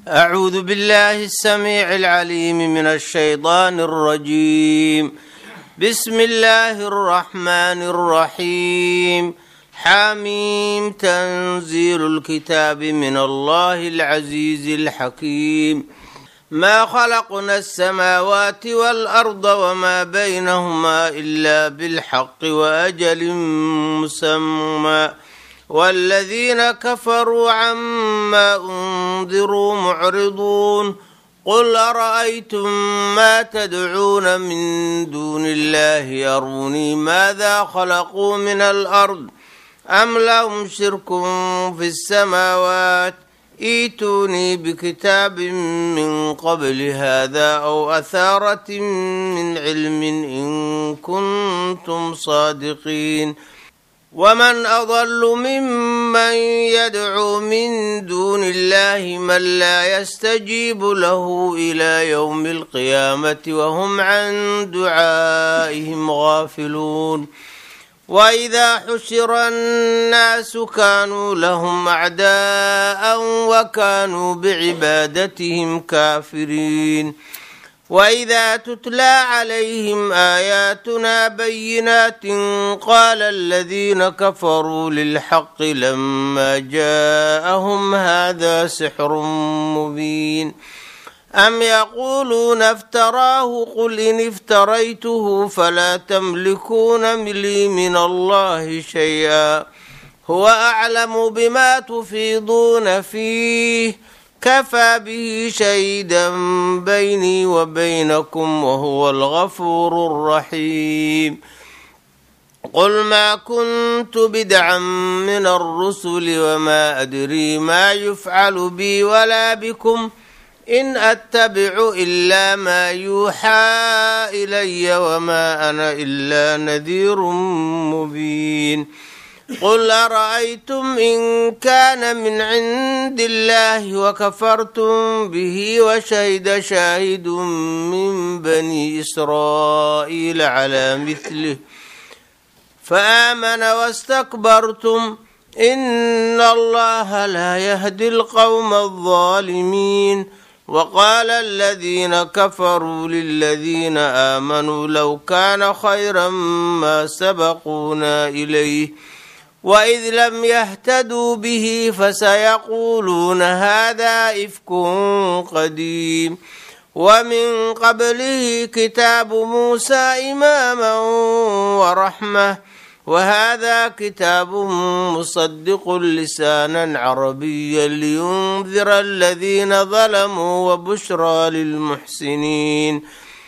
أعوذ بالله السميع العليم من الشيطان الرجيم بسم الله الرحمن الرحيم حاميم تنزيل الكتاب من الله العزيز الحكيم ما خلقنا السماوات والأرض وما بينهما إلا بالحق وأجل مسمى والذين كفروا عما أنذروا معرضون قل أرأيتم ما تدعون من دون الله أروني ماذا خلقوا من الأرض أم لهم شرك في السماوات ايتوني بكتاب من قبل هذا أو أثارة من علم إن كنتم صادقين ومن أضل ممن يدعو من دون الله من لا يستجيب له إلى يوم القيامة وهم عن دعائهم غافلون وإذا حشر الناس كانوا لهم أعداء وكانوا بعبادتهم كافرين وإذا تتلى عليهم آياتنا بينات قال الذين كفروا للحق لما جاءهم هذا سحر مبين أم يقولون افتراه قل إن افتريته فلا تملكون لي من الله شيئا هو أعلم بما تفيضون فيه كفى به شهيدا بيني وبينكم وهو الغفور الرحيم قل ما كنت بدعا من الرسل وما أدري ما يفعل بي ولا بكم إن أتبع إلا ما يوحى إلي وما أنا إلا نذير مبين قل أرأيتم إن كان من عند الله وكفرتم به وشهد شاهد من بني إسرائيل على مثله فآمن واستكبرتم إن الله لا يهدي القوم الظالمين وقال الذين كفروا للذين آمنوا لو كان خيرا ما سبقونا إليه وإذ لم يهتدوا به فسيقولون هذا إفك قديم ومن قبله كتاب موسى إماما ورحمة وهذا كتاب مصدق لسانا عربيا لينذر الذين ظلموا وبشرى للمحسنين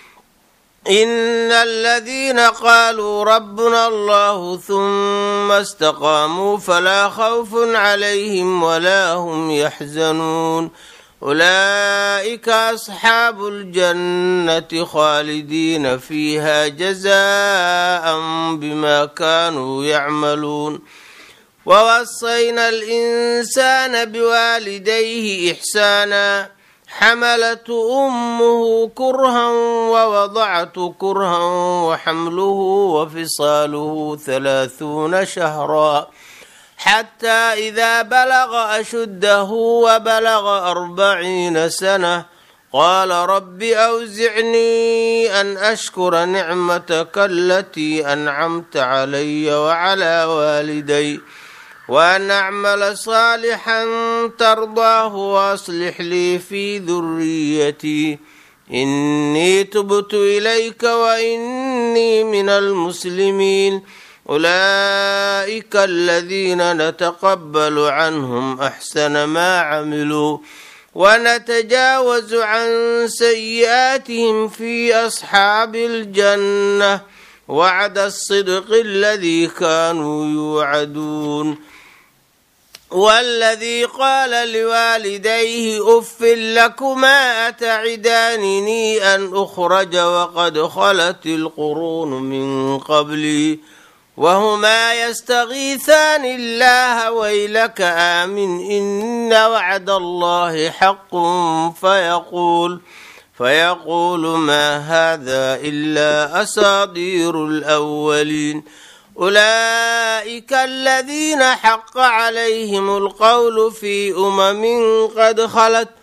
إن الذين قالوا ربنا الله ثم استقاموا فلا خوف عليهم ولا هم يحزنون أولئك أصحاب الجنة خالدين فيها جزاء بما كانوا يعملون ووصينا الإنسان بوالديه إحسانا حملت أمه كرها ووضعت كرها وحمله وفصاله ثلاثون شهرا حتى إذا بلغ أشده وبلغ أربعين سنة قال رب أوزعني أن أشكر نعمتك التي أنعمت علي وعلى والدي وأن أعمل صالحا ترضاه وأصلح لي في ذريتي إني تبت إليك وإني من المسلمين أولئك الذين نتقبل عنهم أحسن ما عملوا ونتجاوز عن سيئاتهم في أصحاب الجنة وعد الصدق الذي كانوا يوعدون والذي قال لوالديه اف لكما اتعدانني ان اخرج وقد خلت القرون من قبلي وهما يستغيثان الله ويلك امن ان وعد الله حق فيقول فيقول ما هذا الا اساطير الاولين أولئك الذين حق عليهم القول في أمم قد خلت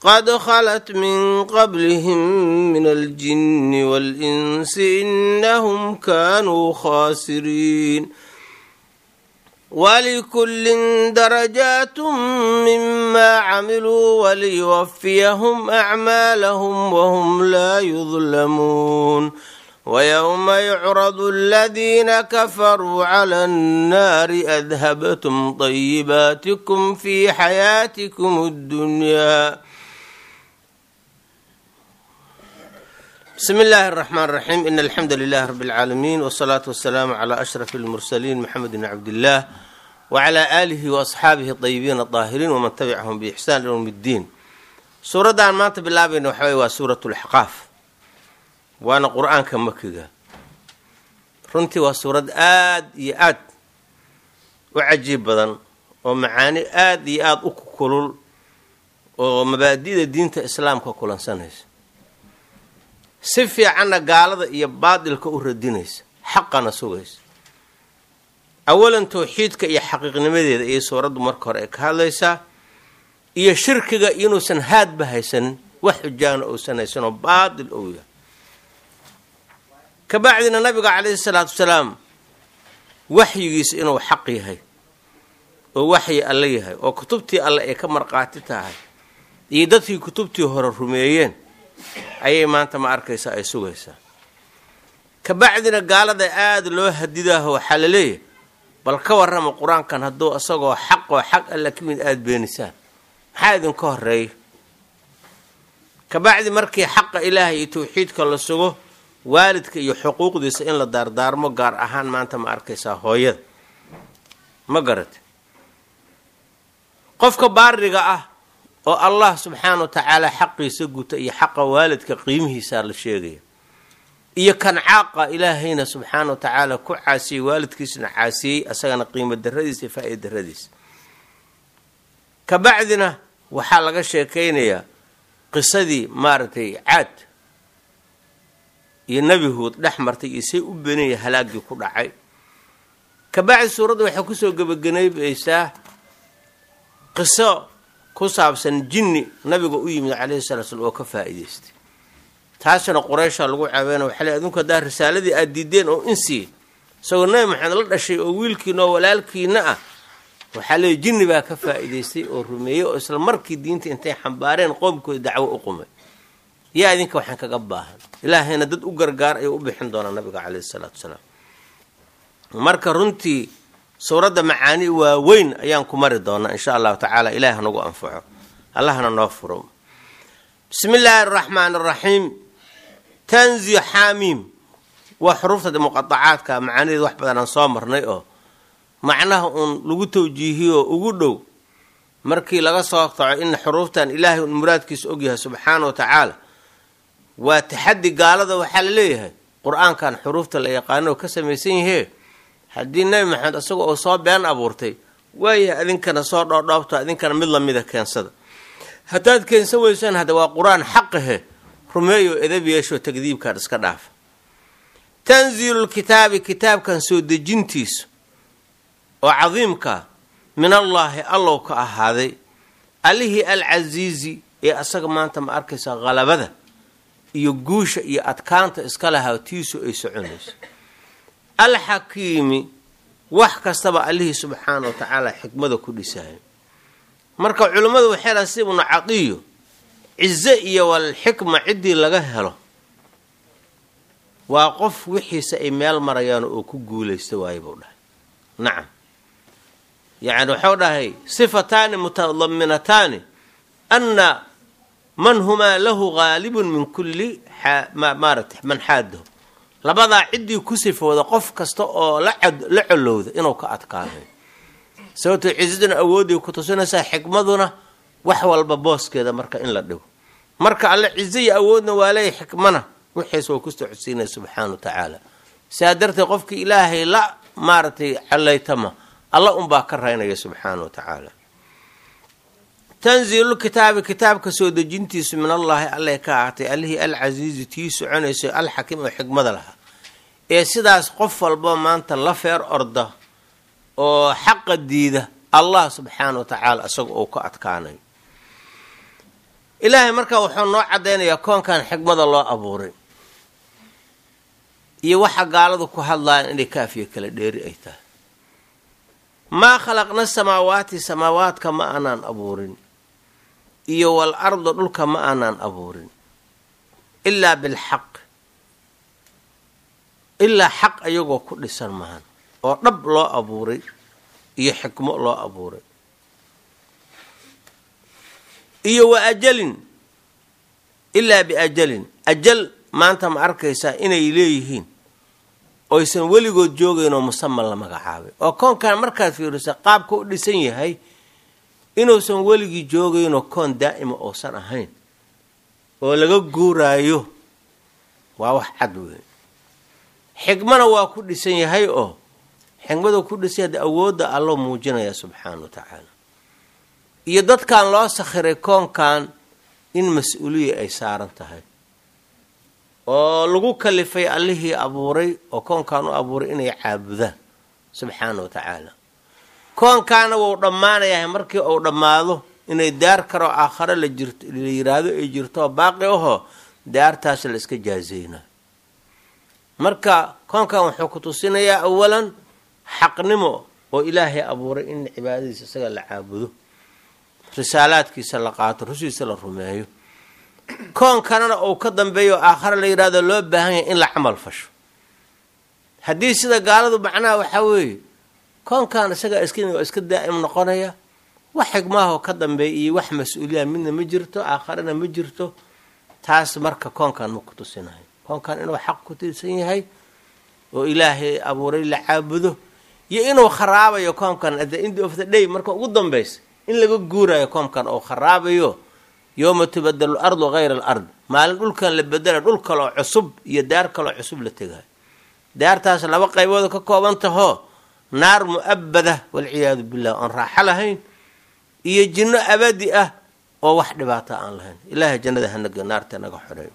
قد خلت من قبلهم من الجن والإنس إنهم كانوا خاسرين ولكل درجات مما عملوا وليوفيهم أعمالهم وهم لا يظلمون ويوم يعرض الذين كفروا على النار أذهبتم طيباتكم في حياتكم الدنيا بسم الله الرحمن الرحيم إن الحمد لله رب العالمين والصلاة والسلام على أشرف المرسلين محمد بن عبد الله وعلى آله وأصحابه الطيبين الطاهرين ومن تبعهم بإحسان يوم الدين suuraddan maanta bilaabayna waxa wey waa suurat lxaqaaf waana qur-aanka makiga runtii waa suurad aad iyo aad u cajiib badan oo macaani aad iyo aada u kulul oo mabaadi'da diinta islaamka kulansanaysa si fiicanna gaalada iyo baadilka u radinaysa xaqana sugaysa awalan towxiidka iyo xaqiiqnimadeeda ayay suuraddu marka hore ay ka hadlaysaa iyo shirkiga inuusan haadba haysanin wax xujaana uusan haysanoo baadil ou yahay kabacdina nabiga calayhi salaatu wasalaam waxyigiisa inuu xaq yahay oo waxyi alle yahay oo kutubtii alle ay ka marqaati tahay iyo dadkii kutubtii hore rumeeyeen ayay maanta ma arkaysaa ay sugaysaa kabacdina gaalada aada loo hadidaaho waxaa la leeyahay bal ka warrama qur-aankan hadduu isagoo xaq oo xaq alla ka mid aada beenisaan maxaa idinka horeeya kabacdi markii xaqa ilaahay iyo tawxiidka la sugo waalidka iyo xuquuqdiisa in la daardaarmo gaar ahaan maanta ma arkaysaa hooyada ma garate qofka baariga ah oo allah subxaana wa tacaala xaqiisa guta iyo xaqa waalidka qiimihiisaa la sheegaya iyo kan caaqa ilaahayna subxaana wa tacaala ku caasiyey waalidkiisna caasiyey asagana qiimo daradiisa iyo faa-ida daradiisa kabacdina waxaa laga sheekaynayaa qisadii maaragtay caad iyo nebi huud dhex martay iyo say u benaya halaagii ku dhacay kabacdi suuradda waxay kusoo gebagabaysaa qiso ku saabsan jinni nabiga u yimid calayhi salatu slam oo ka faa-iidaystay taasina quraysha lagu caabeyna waxaa le adinku haddaa risaaladii aada diideen oo insii isagoo nebi maxamed la dhashay oo wiilkiina oo walaalkiina ah waxaa leey jinni baa ka faa-iidaystay oo rumeeyey oo isla markii diinta intay xambaareen qoomkooda dacwo u qumay yaa idinka waxaan kaga baahan ilaahayna dad u gargaar ayuu u bixin doonaa nabiga caleyhi salaatu wasalaam marka runtii suuradda macaani waaweyn ayaan ku mari doonaa insha allahu tacaala ilaah nagu anfaco allahna noo furo bismi illaahi araxmaan araxiim tanzi xaamiim waa xuruufta muqadacaadka macaanideed wax badan aan soo marnay oo macnaha uun lagu tawjiihiyoo ugu dhow markii laga soo taco in xuruuftan ilaahay un muraadkiisa ogyahay subxaana wa tacaala waa taxaddi gaalada waxaa la leeyahay qur-aankan xuruufta la yaqaano oo ka samaysan yahee haddii nebi maxamed isaga oo soo been abuurtay waayahay adinkana soo dhoodhoobto adinkana mid lamida keensada haddaad keensan weysaan hadda waa qur-aan xaqahe rumeeyo edab yeeshoo takdiibkan iska dhaafa tanziilulkitaabi kitaabkan soo dejintiisa oo cadiimka min allaahi allow ka ahaaday allihii alcasiizi ee asaga maanta ma arkaysa qalabada iyo guusha iyo adkaanta iska lahaa tiisu ay soconayso alxakiimi wax kastaba allihii subxaana wa tacaala xikmada ku dhisayo marka culimmadu waxay laha si ibnu cadiyo cize iyo walxikma ciddii laga helo waa qof wixiisa ay meel marayaan oo ku guulaysta waaye buu dhahay nacam yacni waxau dhahay sifataani mutadaminataani anna man humaa lahu gaalibun min kulli maarata man xaadahu labadaa ciddii ku sifooda qof kasta oo la colowda inuu ka adkaanayo sababtoo ciisaduna awooday ku tusinaysaa xikmaduna wax walba booskeeda marka in la dhigo marka alle cizo iyo awoodna waa leeya xikmana wixiis waa ku socodsiinaya subxaana wa tacaala sidaa darteed qofkii ilaahay la maaragtay callaytama alla unbaa ka raynaya subxaana wa tacaala tanziilulkitaabi kitaabka soo dejintiisu min allaahi alle ka ahaatay allihii alcasiizi tii soconayso alxakiim oo xikmada lahaa ee sidaas qof walba maanta la feer orda oo xaqa diida allah subxaana wa tacaala isaga uu ka adkaanayo ilaahay markaa wuxuu noo caddaynayaa koonkan xikmada loo abuuray iyo waxa gaaladu ku hadlayaan inay kaafiya kala dheeri ay tahay maa khalaqna samaawaati samaawaadka ma aanaan abuurin iyo wal arda dhulka ma aanaan abuurin ilaa bilxaq ilaa xaq ayagoo ku dhisan mahan oo dhab loo abuuray iyo xikmo loo abuuray iyo wa ajalin ilaa biajalin ajal maanta ma arkaysaa inay leeyihiin oysan weligood joogaynoo musaman la magacaabay oo koonkan markaad fiirisa qaabka u dhisan yahay inuusan weligii joogaynoo koon daa'ima uusan ahayn oo laga guuraayo waa wax cad weyn xikmana waa ku dhisan yahay oo xikmadu ku dhisan yahay awoodda alloo muujinaya subxaana wa tacaala iyo dadkan loo sakhiray koonkan in mas-uuliya ay saaran tahay oo lagu kalifay allihii abuuray oo koonkan u abuuray inay caabudaan subxaana wa tacaala koonkaana wuu dhammaanayahay markii uu dhammaado inay daar karoo aakhare la jirto la yiraahdo ay jirto oo baaqi ahoo daartaas la iska jaazeynayo marka koonkan wuxuu ku tusinayaa awalan xaqnimo oo ilaahay abuuray in cibaadadiisa isaga la caabudo risaalaadkiisa la qaato rushiisa la rumeeyo koon kalena uu ka dambeeyo aakhare la yidhahdo loo baahan yahay in la camal fasho haddii sida gaaladu macnaha waxaa weeye koonkan isagaa iska iska daa'im noqonaya wax xigmaahoo ka dambeeya iyo wax mas-uuliya midna ma jirto aakharena ma jirto taas marka koonkan ma ku tusinayo koonkan inuu xaq ku tiirsan yahay oo ilaahay abuuray la caabudo iyo inuu kharaabayo koonkan at the end of the day marka ugu dambaysa in laga guurayo koonkan oo kharaabayo yooma tubadalu ardu hayra al ard maalin dhulkan la bedela dhul kaloo cusub iyo daar kaloo cusub la tegayo daartaas laba qaybooda ka kooban tahoo naar mu-abada walciyaadu billah oon raaxo lahayn iyo jinno abadi ah oo wax dhibaato aan lahayn ilaahay jannada hanaga naarta naga xoreeyo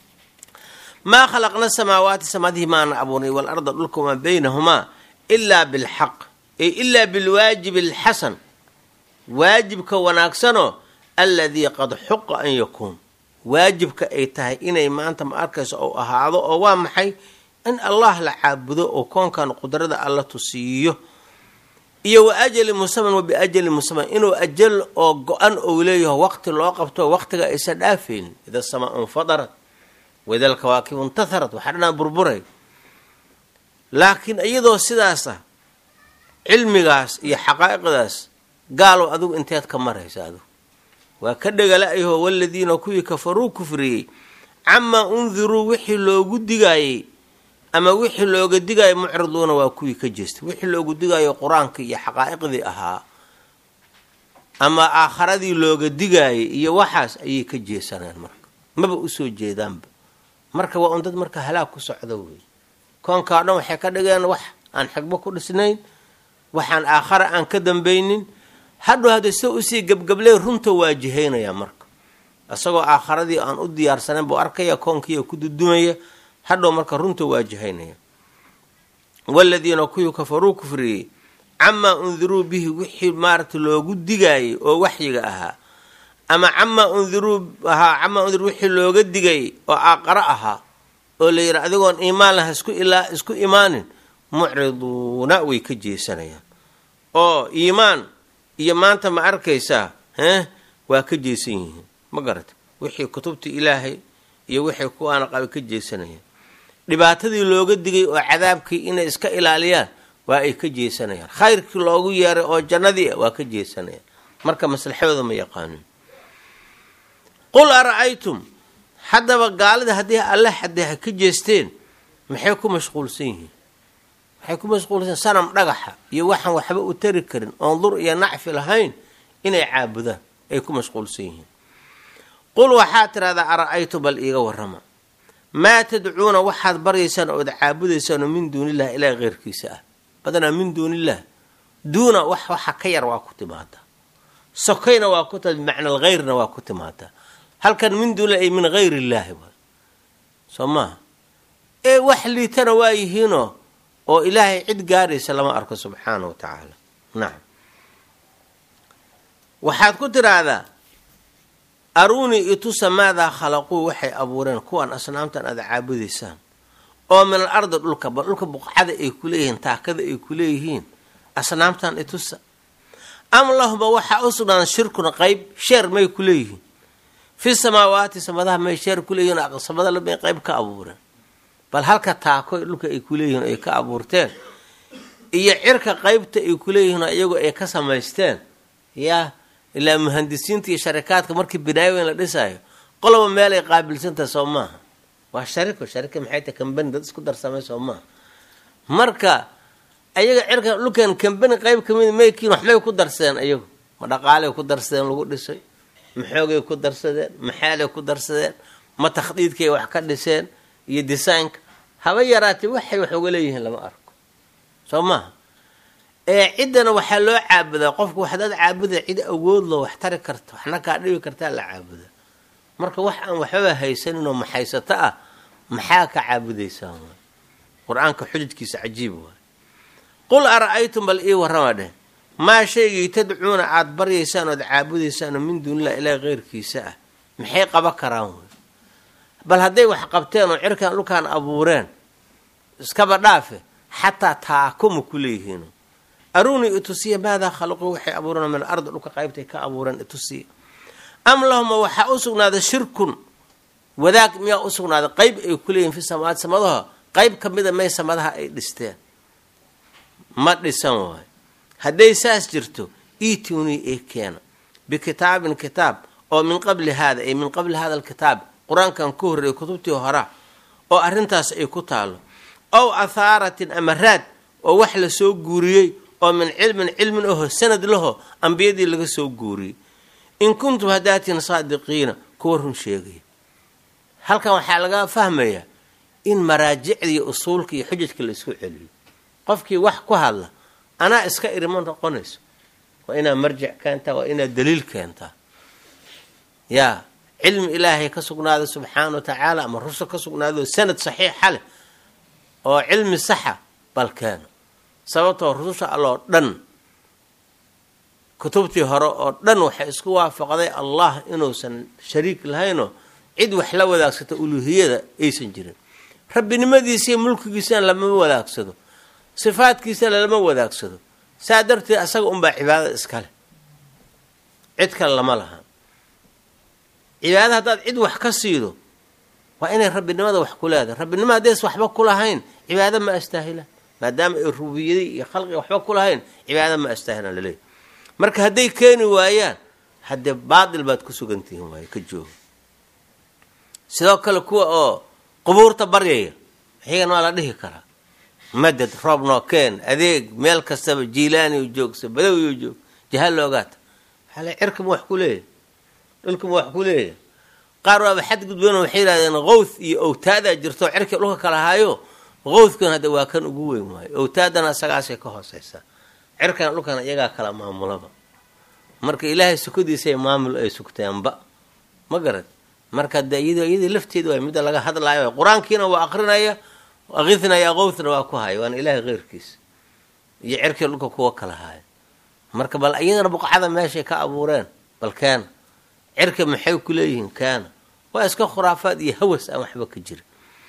maa khalaqna samaawaati samaadihii maana abuurnay walarda dhulka wamaa baynahumaa ilaa bilxaq ay ilaa bilwaajibi alxasan waajibka wanaagsanoo alladii qad xuqa an yakuun waajibka ay tahay inay maanta ma arkayso ou ahaado oo waa maxay in allah la caabudo oo koonkan qudrada alla tusiiyo iyo wa ajali musaman wa biajali musaman inuu ajal oo go-an ou leeyaho waqti loo qabto waqtiga aysan dhaafaynin ida samaa infadarat waida alkawaakibu intaharat waxaa dhanaa burburay laakiin iyadoo sidaas ah cilmigaas iyo xaqaa'iqdaas gaalow adigu inteed ka maraysa adigu waa ka dhegala-yahoo waladiina kuwii kafaruu kufriyey camaa undiruu wixii loogu digaayey ama wixii looga digaayo mucriduuna waa kuwii ka jeestay wixii loogu digaayo qur-aankii iyo xaqaa'iqdii ahaa ama aakharadii looga digaayay iyo waxaas ayay ka jeesaneen marka maba usoo jeedaanba marka waa un dad marka halaag ku socda wey koonkaa dhan waxay ka dhigeen wax aan xigbo ku dhisnayn waxaan aakhara aan ka dambaynin hadhow hadda sida usii gebgabley runta waajihaynaya marka isagoo aakharadii aan u diyaarsanayn buu arkaya koonkiiya ku dudumaya hadhow marka runta waajihaynaya waladiina kuwii kafaruu kufriyey camaa undiruu bihi wixii maarata loogu digaayay oo waxyiga ahaa ama camaa undiruu ahaa camaa undiruu wixii looga digayay oo aaqaro ahaa oo la yidhi adigoon iimaan laha isku ilaa isku imaanin mucriduuna way ka jeesanayaan oo iimaan iyo maanta ma arkaysaa heh waa ka jeesan yihiin ma garata wixii kutubta ilaahay iyo wixii kuwaana qaba ka jeesanayaan dhibaatadii looga digay oo cadaabkii inay iska ilaaliyaan waa ay ka jeesanayaan khayrkii loogu yeeray oo jannadii ah waa ka jeesanayaan marka maslaxadooda ma yaqaanin qul ara-aytum haddaba gaalida haddii alle haddii ha ka jeesteen maxay ku mashquulsan yihiin waxay ku mashquulsan sanam dhagaxa iyo waxaan waxba u tari karin oon dur iyo nacfi lahayn inay caabudaan ay ku mashquulsan yihiin qul waxaad tidhahdaa ara-aytu bal iiga warrama maa tadcuuna waxaad baryaysaan ood caabudaysaanoo min duunillahi ilaahi keyrkiisa ah badanaa min duuniillah duuna wax waxa ka yar waa ku timaadaa sokayna waa ku timaada bimacna alheyrna waa ku timaadaa halkan min duunilah ay min hayr illaahi waay soo maaha ee wax liitana waa yihiinoo oo ilaahay cid gaaraysa lama arko subxaana wa tacaala nacam waxaad ku tidhaahdaa aruunii itusa maadaa khalaquu waxay abuureen kuwan asnaamtan aada caabudaysaan oo min al ardi dhulka bal dhulka buqcada ay ku leeyihiin taakada ay ku leeyihiin asnaamtan itusa am lahuma waxaa u sugnaan shirkun qeyb sheer may ku leeyihiin fi samaawaati samadaha may sheer ku leeyihiin samada may qeyb ka abuureen bal halka taako dhulka ay ku leeyihiin ay ka abuurteen iyo cirka qeybta ay ku leeyihiin iyagu ay ka samaysteen yaa ilaa muhandisiinta iyo sharikaadka markii binaaweyn la dhisaayo qoloba meel ay qaabilsantaha soo maaha waa shariko sharika maxay tahay kambani dad isku darsamay soo maaha marka ayaga cirka dhulkan kambani qeyb kamid maykiin waxmay ku darsadeen ayagu ma dhaqaalay ku darsadeen lagu dhisay ma xoogay ku darsadeen ma xeelay ku darsadeen ma takhdiidkay wax ka dhiseen iyo designka haba yaraatee waxay wax uga leeyihiin lama arko soo maaha ee ciddana waxaa loo caabudaa qofku waxdaad caabuda cid awood lo wax tari karta waxna kaa dhibi kartaa la caabuda marka wax aan waxbaba haysaninoo maxaysato ah maxaa ka caabudaysaan waay qur-aanka xujajkiisa cajiib waay qul ara-aytum bal ii warrama dheh maa shaygii tadcuuna aada baryaysaan ood caabudaysaan oo min duunilah ilaah keyrkiisa ah maxay qaban karaan wey bal hadday wax qabteen oo cirkan dhulkaan abuureen iskaba dhaafe xataa taakuma ku leeyihiin aruunii itusiya maadaa khalaquu waxay abuureen min alardi dhulka qaybtay ka abuureen itusiya am lahuma waxaa u sugnaaday shirkun wadaag miyaa u sugnaaday qeyb ay ku leeyihin fi samawaat samadaha qeyb ka mida may samadaha ay dhisteen ma dhisan waayo hadday saas jirto itunii ee keena bikitaabin kitaab oo min qabli haada ay min qabli hada alkitaab qur-aankan ku horreeyay kutubtii hora oo arrintaas ay ku taalo ow athaaratin ama raad oo wax la soo guuriyey oo min cilmin cilmin aho sanad laho ambiyadii laga soo guuriyey in kuntum hadaatin saadiqiina kuwa run sheegaya halkan waxaa laga fahmayaa in maraajicda iyo usuulka iyo xujajka la isku celiyo qofkii wax ku hadla anaa iska irima noqonayso waa inaad marjic keentaa waa inaad daliil keentaa yaa cilmi ilaahay ka sugnaada subxaana wa tacaala ama rusul ka sugnaado sanad saxiixa leh oo cilmi saxa bal keeno sababtoo rususha alloo dhan kutubtii hore oo dhan waxay isku waafaqday allah inuusan shariik lahaynoo cid wax la wadaagsato uluuhiyada aysan jirin rabbinimadiisiiyo mulkigiisana lama wadaagsado sifaadkiisana lama wadaagsado saa darteed asaga unbaa cibaadada iskale cid kale lama laha cibaadada haddaad cid wax ka siido waa inay rabbinimada wax ku leedahay rabbinimo haddays waxba ku lahayn cibaado ma astaahilaan maadaama ay rububiyadii iyo khalqiga waxba ku lahayn cibaado ma astaahilaan laleeyahy marka hadday keeni waayaan haddee baatil baad ku sugantihiin waayo ka jooga sidoo kale kuwa oo qubuurta baryaya iyagana waa la dhihi karaa madad roob noo keen adeeg meel kastaba jiilaaniu joogsa badawiyu joog jahaal loogaata waxaa le cirkama wax ku leeyahay dhulkama wax ku leeyahay qaar waaba xadgudbeen waxay yidhahdeen qowth iyo owtaadaa jirto cirkii dhulka kala haayo qowthkan hadda waa kan ugu weyn waayo owtaadana asagaasay ka hooseysaa cirkana dhulkana iyagaa kala maamulaba marka ilaahay sukadiisay maamul ay sugteenba ma garad marka de iyad iyadii lafteeda waay midda laga hadlaayo qur-aankiina waa aqrinaya akithnaya qowthna waa ku haya waana ilaahay keyrkiisa iyo cirkii dhulka kuwa kala haayo marka bal iyadana buqcada meeshay ka abuureen bal keena cirka maxay ku leeyihiin keena waa iska khuraafaad iyo hawas aan waxba ka jira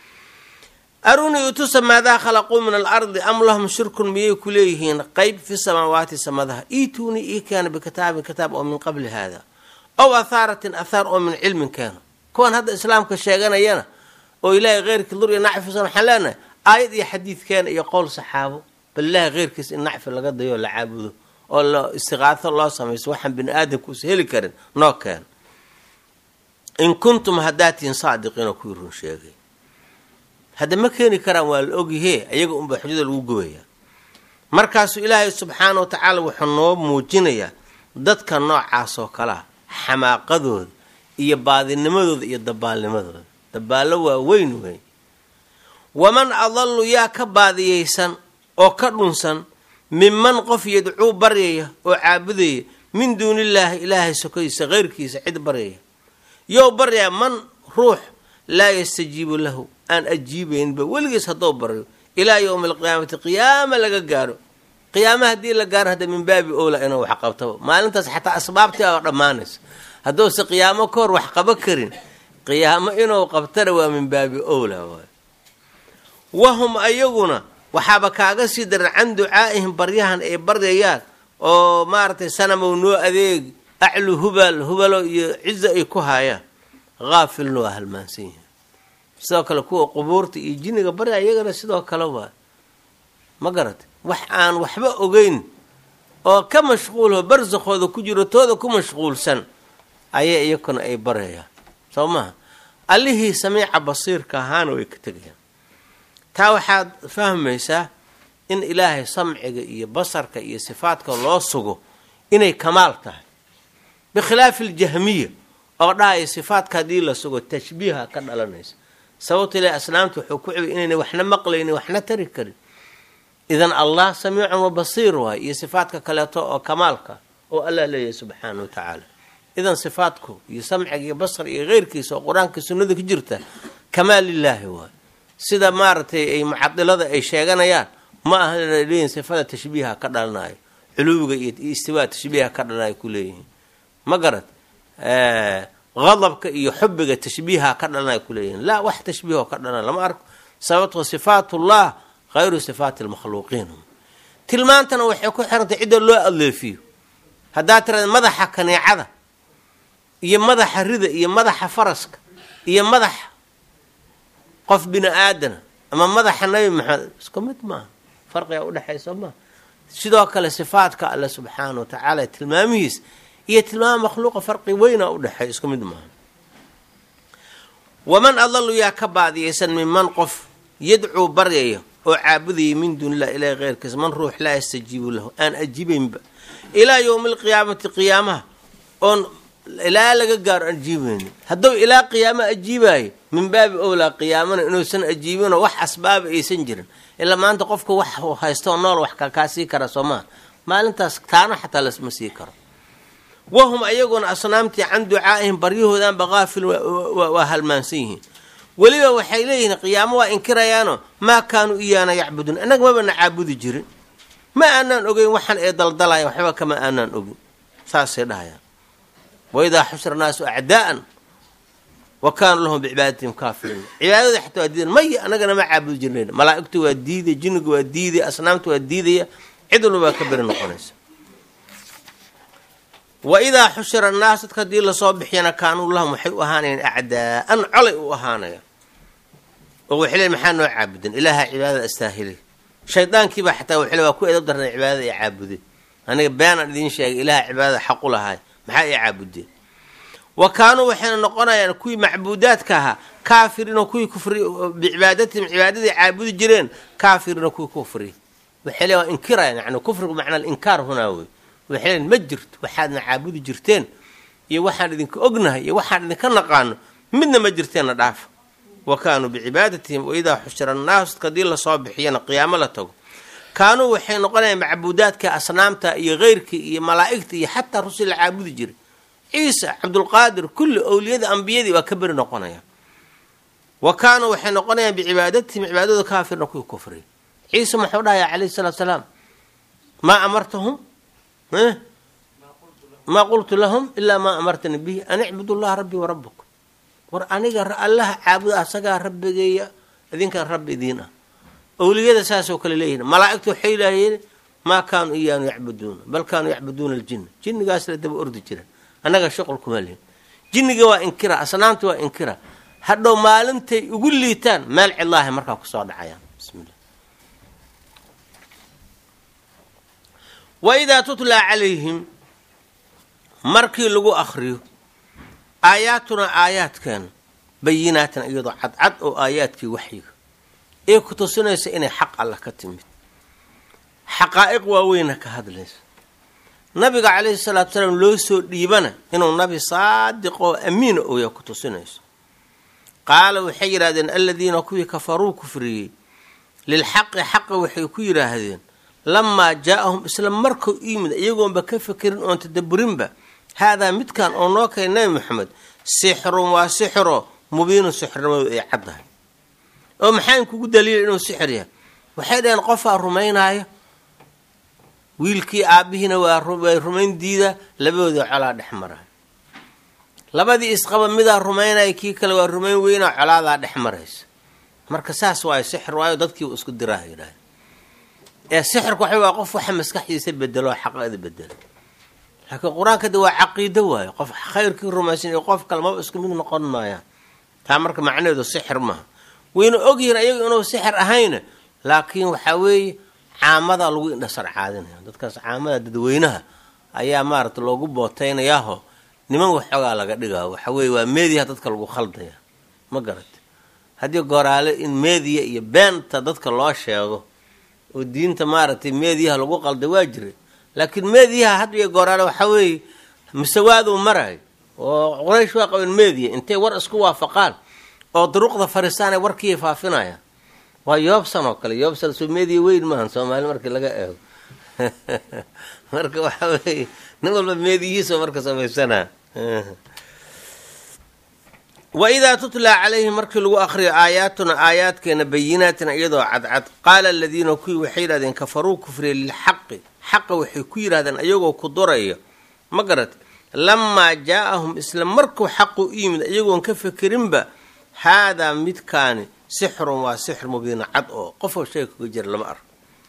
arunii utusa maadaa khalaquu min alardi am lahum shirkun miyay ku leeyihiin qeyb fi samaawaati samadaha iitunii ii keena bikitaabin kitaab oo min qabli haada ow athaaratin athaar oo min cilmin keena kuwan hadda islaamka sheeganayana oo ilaahay keyrkii dur iyo nacfisan waxaan leenahay aayad iyo xadiidkeena iyo qowl saxaabo bal ilaahay keyrkiis in nacfi laga dayo la caabudo oo lo istiqaato loo samayso waxaan bini aadamkuusa heli karin noo keena in kuntum hadaatiin saadiqiinoo kuwii run sheegay hadda ma keeni karaan waa la ogyahe ayaga unbaa xujada lagu gobayaa markaasuu ilaahay subxaana wa tacaala wuxuu noo muujinayaa dadka noocaas oo kalea xamaaqadooda iyo baadinimadooda iyo dabaalnimadooda dabaallo waa weyn weyn waman adalu yaa ka baadiyeysan oo ka dhunsan minman qof yadcuu baryaya oo caabudaya min duunillaahi ilaahay sokadiisa keyrkiisa cid baryaya yow baryaa man ruux laa yastajiibu lahu aan ajiibaynba weligiis haddou baryo ilaa yowmi alqiyaamati qiyaama laga gaaro qiyaama haddii la gaaro hadda min baabi owla inuu wax qabtaba maalintaas xataa asbaabtii aa dhammaanaysa hadduuse qiyaamo ka hor wax qabo karin qiyaamo inuu qabtana waa min baabi owla waay wahum ayaguna waxaaba kaaga sii daran can ducaa'ihim baryahan ay baryayaan oo maaragtay sanamow noo adeeg aclu hubal hubalo iyo cizo ay ku haayaan haafilna waa halmaansan yihin sidoo kale kuwa qubuurta iyo jinniga barya iyagana sidoo kale waa ma garatay wax aan waxba ogeyn oo ka mashquulho barsakooda ku jiro tooda ku mashquulsan ayay iyakuna ay baryayaan soo maha allihii samiica basiirka ahaana way ka tegayaan taa waxaad fahmaysaa in ilaahay samciga iyo basarka iyo sifaadka loo sugo inay kamaal tahay bikhilaafi aljahmiya oo dhahaya sifaadka haddii la sugo tashbiiha ka dhalanaysa sababto ilahi asnaamta wuxuu ku cibay inayna waxna maqlaynin waxna tari karin idan allah samiicun wa basiir waay iyo sifaadka kaleeto oo kamaalka oo allah leeyahay subxaana wa tacaala idan sifaadku iyo samciga iyo basar iyo keyrkiisa oo qur-aanka sunnada ku jirta kamaal lilaahi waay sida maaragtay ay mucadilada ay sheeganayaan ma aha leeyihin sifada tashbiiha ka dhalanayo culuwiga iyo istiwaa tashbiiha ka dhalanayo ku leeyihiin ma garad qadabka iyo xubiga tashbiiha ka dhalanayo kuleeyihiin laa wax tashbiihoo ka dhalana lama arko sababto sifaatullah hayru sifaati lmakhluuqiin tilmaantana waxay ku xirantay cidda loo adleefiyo haddaa tirada madaxa kaneecada iyo madaxa rida iyo madaxa faraska iyo madaxa qof bini aadana ama madaxa nabi maxamed isku mid maaha farqiga udhexaysa maaha sidoo kale sifaadka alle subxaana wa tacaala tilmaamihiis iyo tilmaama makhluuqa farqi weyna udhexeey isku mid maaha waman adalu yaa ka baadiyaysan minman qof yadcuu baryaya oo caabudaya min duuni illah ilahi keyrkiisa man ruux laa yastajiibu lahu aan ajiibaynba ilaa yowmi alqiyaamati qiyaamaha oon ilaa laga gaaro aan ajiibaynin hadduu ilaa qiyaamo ajiibaayo min baabi owlaa qiyaamana inuusan ajiibinoo wax asbaaba aysan jirin ilaa maanta qofka wax haystooo nool wax kakaa sii kara soo maha maalintaas taana xataa lasma sii karo wahum ayaguna asnaamtii can ducaa'ihim baryahoodanba kaafil waa halmaansan yihiin weliba waxay leeyihiin qiyaamo waa inkirayaano maa kaanuu iyaana yacbuduun annaga mabana caabudi jirin ma aanaan ogeyn waxaan ee daldalaya waxba kama aanaan ogin saasay dhahayaan waidaa xushira naasu acdaa'an wa kaanuu lahum bicibaadatihim kaafiriin cibaadada xataa waa diidan maya annagana ma caabudi jirnayn malaa'igtu waa diiday jinnigu waa diiday asnaamta waa diidaya cid walba waa ka beri noqonaysa wa idaa xushira annaas dadka haddii lasoo bixiyana kaanuu lahum waxay u ahaanayaan acdaa'an colay u ahaanaya oo waxay leeyn maxaa noo caabudeen ilaaha cibaadada astaahilay shaydaankiibaa xataa waxay le waa ku edab darnay cibaadada ay caabudeen aniga beenaan idiin sheegay ilaaha cibaadada xaqu lahaay maxaa ay caabudeen wa kaanuu waxayna noqonayaan kuwii macbuudaadka ahaa kaafiriinoo kuwii kufri bicibaadatihim cibaadadii caabudi jireen kaafiriinoo kuwii kufri waxay le waa inkirayaan yani kufrigu macnaa alinkaar hunaa wey waxay leen ma jirto waxaadna caabudi jirteen iyo waxaan idinka ognahay iyo waxaan idinka naqaano midna ma jirteenna dhaafa wa kaanuu bicibaadatihim waidaa xushira annaas hadii lasoo bixiyana qiyaamo la tago kaanuu waxay noqonayaan macbuudaadka asnaamta iyo keyrkii iyo malaa'igta iyo xataa rusul la caabudi jiray ciisa cabdulqaadir kulli owliyada ambiyadii waa ka beri noqonayaan wa kaanuu waxay noqonayaan bicibaadatihim cibaadada kaafirna kuwii kufriy ciise muxuu dhahaya calayhi salaatu salaam maa amartahum maa qultu lahum ilaa maa amartani bihi an icbudu llaha rabbii warabukum war aniga allaha caabuda asagaa rabbigeeya idinkan rabbi idiin ah owliyada saasoo kale leeyihin malaa'igtu waxay laayeen maa kaanuu iyaanu yacbuduuna bal kaanuu yacbuduuna aljinna jinnigaas la daba ordi jiran annaga shuqul kuma lihin jinniga waa inkira asnaamta waa inkira hadhow maalintay ugu liitaan meel cidlaahay markaa kusoo dhacayaan bismillah wa idaa tutlaa calayhim markii lagu akriyo aayaatuna aayaadkeena bayinaatan iyadoo cadcad oo aayaadkii waxyiga ee ku tusinaysa inay xaq allah ka timid xaqaa'iq waaweyna ka hadlaysa nabiga calayhi salaatu salaam loo soo dhiibana inuu nabi saadiq oo amiina ooya ku tusinayso qaala waxay yidhahdeen aladiina kuwii kafaruu kufriyey lilxaqi xaqa waxay ku yidhaahdeen lamaa jaa-ahum isla markuu yimid iyagoonba ka fekerin oon tadaburinba haadaa midkan oo noo keenay nabi maxamed sixrun waa sixiro mubiinun sixirnimadu ay caddahay oo maxaan kugu daliila inuu sixir yahay waxay dhaheen qofaa rumaynaayo wiilkii aabbihiina waa rumayn diida labadooda colaa dhex maraay labadii isqaba midaa rumaynaya kii kale waa rumayn weynaa colaadaa dhex maraysa marka saas waayo sixir waayo dadkiiba isku diraaha yidhaahda ee sixirku waxa waa qof waxa maskaxdiisa bedelo oo xaqada bedelo laakiin qur-aanka de waa caqiido waayo qof khayrkii rumaysan iyo qof kale maba isku mid noqon maayaan taa marka macnaheedu sixir maaha wayna ogyihiin ayaga inuu sixir ahayna laakiin waxaa weeye caamada lagu indhasar caadinaya dadkaas caamada dadweynaha ayaa maarata loogu booteynayaahoo niman waxoogaa laga dhigaa waxa weeye waa meediyaha dadka lagu khaldaya ma garata haddii goraale in meediya iyo beenta dadka loo sheego oo diinta maaragtay meediyaha lagu qalday waa jiray laakiin meediyaha had iyo goraale waxaa weeye masawaaduu marayo oo quraysh waa qaban meediya intay war isku waafaqaan oo duruqda fariistaan ay warkiiya faafinayaan waa yoobsan oo kale yoobsan soo meediya weyn maahan soomaali markii laga eego marka waxa weeye nin walba meediyihiisa marka samaysanaa wa idaa tutlaa calayhi markii lagu akriyo aayaatuna aayaadkeena bayinaatin iyadoo cadcad qaala aladiina kuwii waxay yidhahdeen kafaruu kufriya lilxaqi xaqa waxay ku yidhahdeen ayagoo ku duraya ma garat lamaa jaa-ahum isla markuu xaqu u yimid iyagoon ka fikerinba haadaa midkaani sixrun waa sixir mubiina cad oo qofoo sheega kaga jira lama arko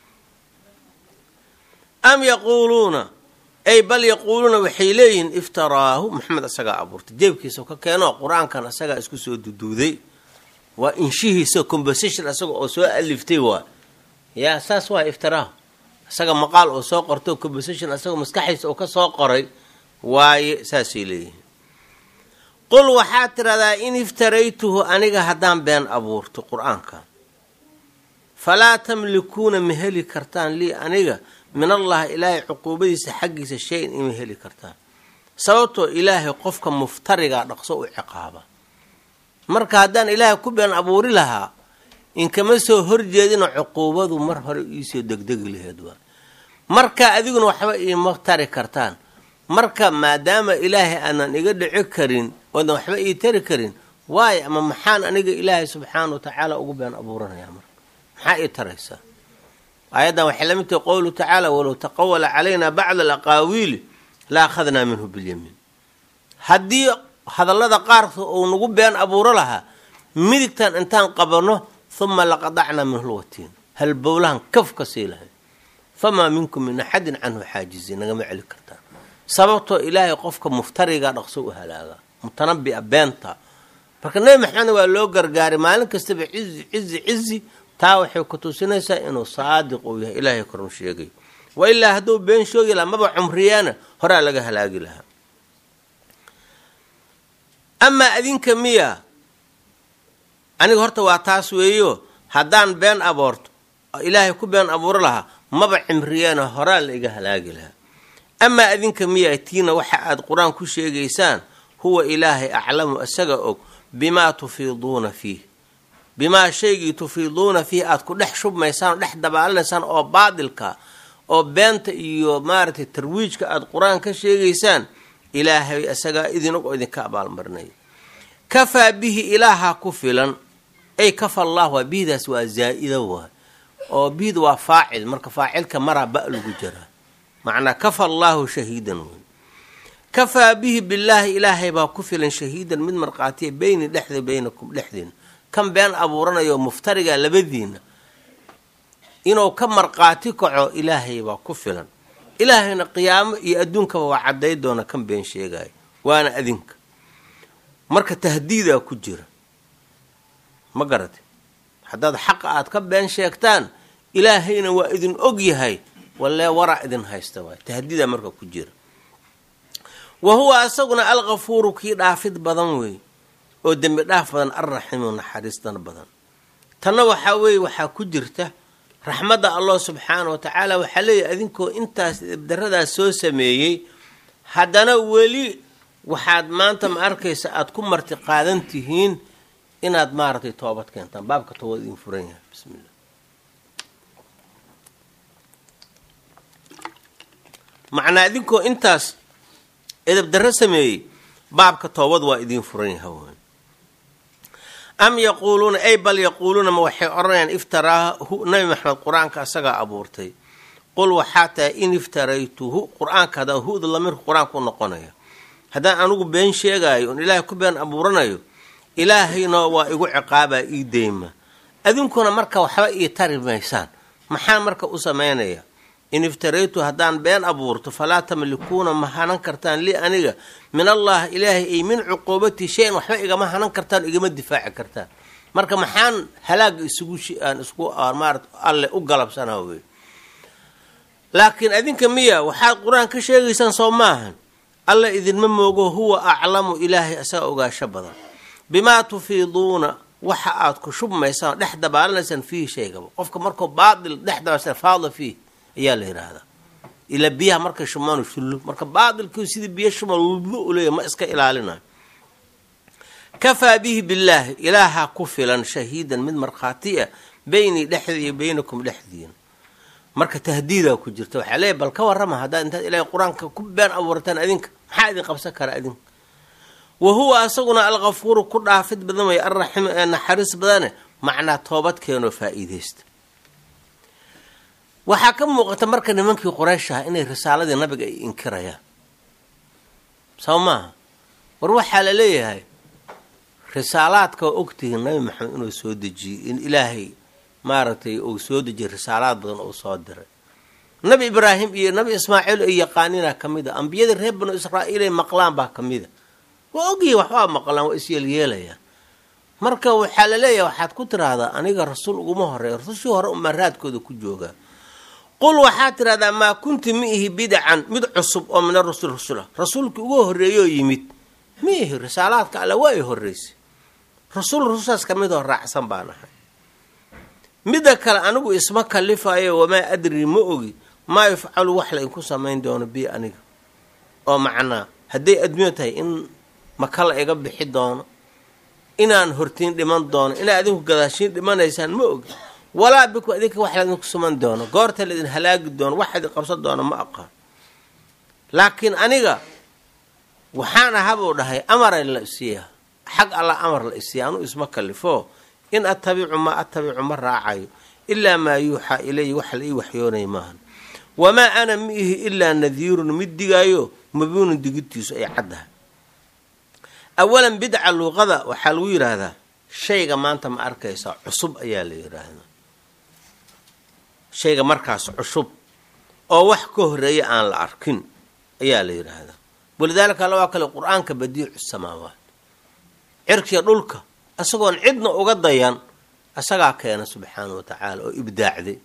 am yaquuluuna ay bal yaquuluuna waxay leeyihiin iftaraahu maxamed isagaa abuurtay jeebkiisa ka keenoo qur-aankan isagaa isku soo duduuday waa inshihiisa composition isaga oo soo aliftay waa yaa saas waa iftiraahu isaga maqaal oo soo qorto composition isagoo maskaxdiisa oo ka soo qoray waaye saasay leeyihiin qul waxaad tidhahdaa in iftaraytuhu aniga haddaan been abuurto qur-aanka falaa tamlikuuna ma heli kartaan lii aniga min allahi ilaahay cuquubadiisa xaggiisa shay-in ima heli kartaan sababtoo ilaahay qofka muftarigaa dhaqso u ciqaaba marka haddaan ilaahay ku been abuuri lahaa inkama soo horjeedina cuquubadu mar hore iisoo degdegi laheed waa marka adiguna waxba iima tari kartaan marka maadaama ilaahay aanan iga dhici karin oodan waxba ii tari karin waayo ama maxaan aniga ilaahay subxaana wa tacaala ugu been abuuranayaa marka maxaa ii taraysaa aayaddan waxay la mid tahay qowluhu tacaala walow taqawala calayna bacda alaqaawiili la akhadnaa minhu bilyamiin haddii hadallada qaarka uu nagu been abuuro lahaa midigtan intaan qabanno huma laqadacnaa minhu lwatiin halbowlahan kaf ka sii lahay famaa minkum min axadin canhu xaajiziin nagama celi kartaan sababtoo ilaahay qofka muftariga dhaqso u halaagaa mutanabia beenta marka nebi maxamedna waa loo gargaaray maalin kastaba cizi cizi cizi taa waxay ku tusinaysaa inuu saadiq uu yahay ilaahay korun sheegayo wa ilaa hadduu been shoogi lahaa maba cumriyaana horaa laga halaagi lahaa amaa adinka miya aniga horta waa taas weeyo haddaan been aboorto ilaahay ku been abuuro lahaa maba cimriyaana horaa la iga halaagi lahaa amaa adinka miya tiina waxa aad qur-aan ku sheegaysaan huwa ilaahay aclamu isaga og bimaa tufiiduuna fiih bimaa shaygii tufiiduuna fiih aada ku dhex shubmaysaan oo dhex dabaalinaysaan oo baadilka oo beenta iyo maaragtay tarwiijka aada qur-aan ka sheegaysaan ilaahay isagaa idinag oo idinka abaalmarinaya kafaa bihi ilaaha ku filan ay kafa allah waa bihdaas waa zaa-ida waay oo bihda waa faacil marka faacilka maraa ba lagu jiraa macnaa kafa allaahu shahiidan wey kafaa bihi billaahi ilaahay baa ku filan shahiidan mid markhaatiya beyni dhexda beynakum dhexdiina kan been abuuranayo muftariga labadiina inuu ka markhaati kaco ilaahay baa ku filan ilaahayna qiyaamo iyo adduunkaba waa cadday doona kan been sheegaya waana adinka marka tahdiidaa ku jira ma garate haddaad xaqa aad ka been sheegtaan ilaahayna waa idin og yahay wallee waraa idin haysta waay tahdiidaa marka ku jira wa huwa asaguna alkafuuru kii dhaafid badan wey oo dembi dhaaf badan alraximu naxariistan badan tanna waxaa weeye waxaa ku jirta raxmadda allah subxaana wa tacaala waxaa leeyahy adinkoo intaas daradaas soo sameeyey haddana weli waxaad maanta ma arkaysa aada ku marti qaadan tihiin inaad maaragtay toobad keentaan baabka toobad idin furan yahay bismillah macnaa idinkoo intaas edab darro sameeyey baabka toobad waa idiin furan yaha wy am yaquuluuna ay bal yaquuluuna ma waxay odhanayaan iftaraahu nabi maxamed qur-aanka asagaa abuurtay qul waxaa tahay in iftaraytuhu qur-aanka haddaan hu-da lamirka qur-aanka u noqonaya haddaan anigu been sheegaayo oon ilaahay ku been abuuranayo ilaahayna waa igu ciqaabaa ii deyma adinkuna marka waxba ii tari maysaan maxaan marka u samaynaya in iftaraytu haddaan been abuurto falaa tamlikuuna ma hanan kartaan lii aniga min allah ilaahay ay min cuquubati shay-an waxba igama hanan kartaan igama difaaci kartaan marka maxaan halaaga isugu aan isku maarata alle u galabsanaa wey laakiin adinka miya waxaad qur-aan ka sheegaysaan soo maahan alla idinma moogo huwa aclamu ilaahay asaga ogaasho badan bimaa tufiiduuna waxa aad ku shubmaysaan dhex dabaalanaysaan fiihi shaygaba qofka markuu baatil dhex dabaalsan faada fiih ayaa la yidhaahdaa ilaa biyaha markay shubmaan shullo marka baatilkii sidii biyo shuma lulbo uleeya ma iska ilaalinayo kafaa bihi billaahi ilaaha ku filan shahiidan mid markhaati ah beynii dhexdii iyo beynakum dhexdiina marka tahdiidaa ku jirta waxaa leeyahy bal ka warrama haddaad intaad ilaahay qur-aanka ku been abuurataan adinka maxaa idin qabsan kara adinka wa huwa asaguna alkafuuru ku dhaafid badan way alraximu ee naxariis badane macnaa toobadkeenoo faa-iideysta waxaa ka muuqata marka nimankii quraysh aha inay risaaladii nabiga ay inkirayaan soo maaha war waxaa la leeyahay risaalaadka waa ogtihiin nabi maxamed inuu soo dejiyey in ilaahay maaragtay uu soo dejiyay risaalaad badan uu soo diray nabi ibraahim iyo nabi ismaaciil ay yaqaanina ka mid a ambiyadii reer banu israa'iil ay maqlaan baa ka mid a waa ogyihin waxbaa maqlaan waa isyeelyeelayaan marka waxaa la leeyahay waxaad ku tiraahdaa aniga rasuul uguma horeeya rasushii hore umaa raadkooda ku joogaa qul waxaad tidhahdaa maa kunti ma ihi bidacan mid cusub oo min arusul rasulah rasuulkii uga horreeyoo yimid ma ihi risaalaadka alle waa ay horreysay rasuul rusushaas ka midoo raacsan baan ahay midda kale anigu isma kalifayo wamaa adri ma ogi maa yufcalu wax la inku samayn doono bi aniga oo macnaa hadday adduunya tahay in maka la iga bixi doono inaan hortiin dhiman doono inaa adinku gadaashiin dhimanaysaan ma ogi walaa biku adinka wax laidinku suman doono goorta laidin halaagi doono wax idin qabsan doono ma aqaan laakiin aniga waxaan ahabuu dhahay amara la isiiya xag alla amar la isiiya anuu isma kalifo in attabicu maa attabicu ma raacayo ilaa maa yuuxaa ilaya wax la ii waxyoonaya maahan wamaa ana ma ihi ilaa nadiirun mid digaayo mabuunun digidtiisu ay caddahay awalan bidca luuqada waxaa lagu yidhaahdaa shayga maanta ma arkaysaa cusub ayaa la yidhaahdaa shayga markaas cusub oo wax ka horeeya aan la arkin ayaa la yidhaahdaa walidaalika alla waa kale qur-aanka badiicu samaawaat cirkiya dhulka isagoon cidna uga dayan isagaa keena subxaana wa tacaala oo ibdaacday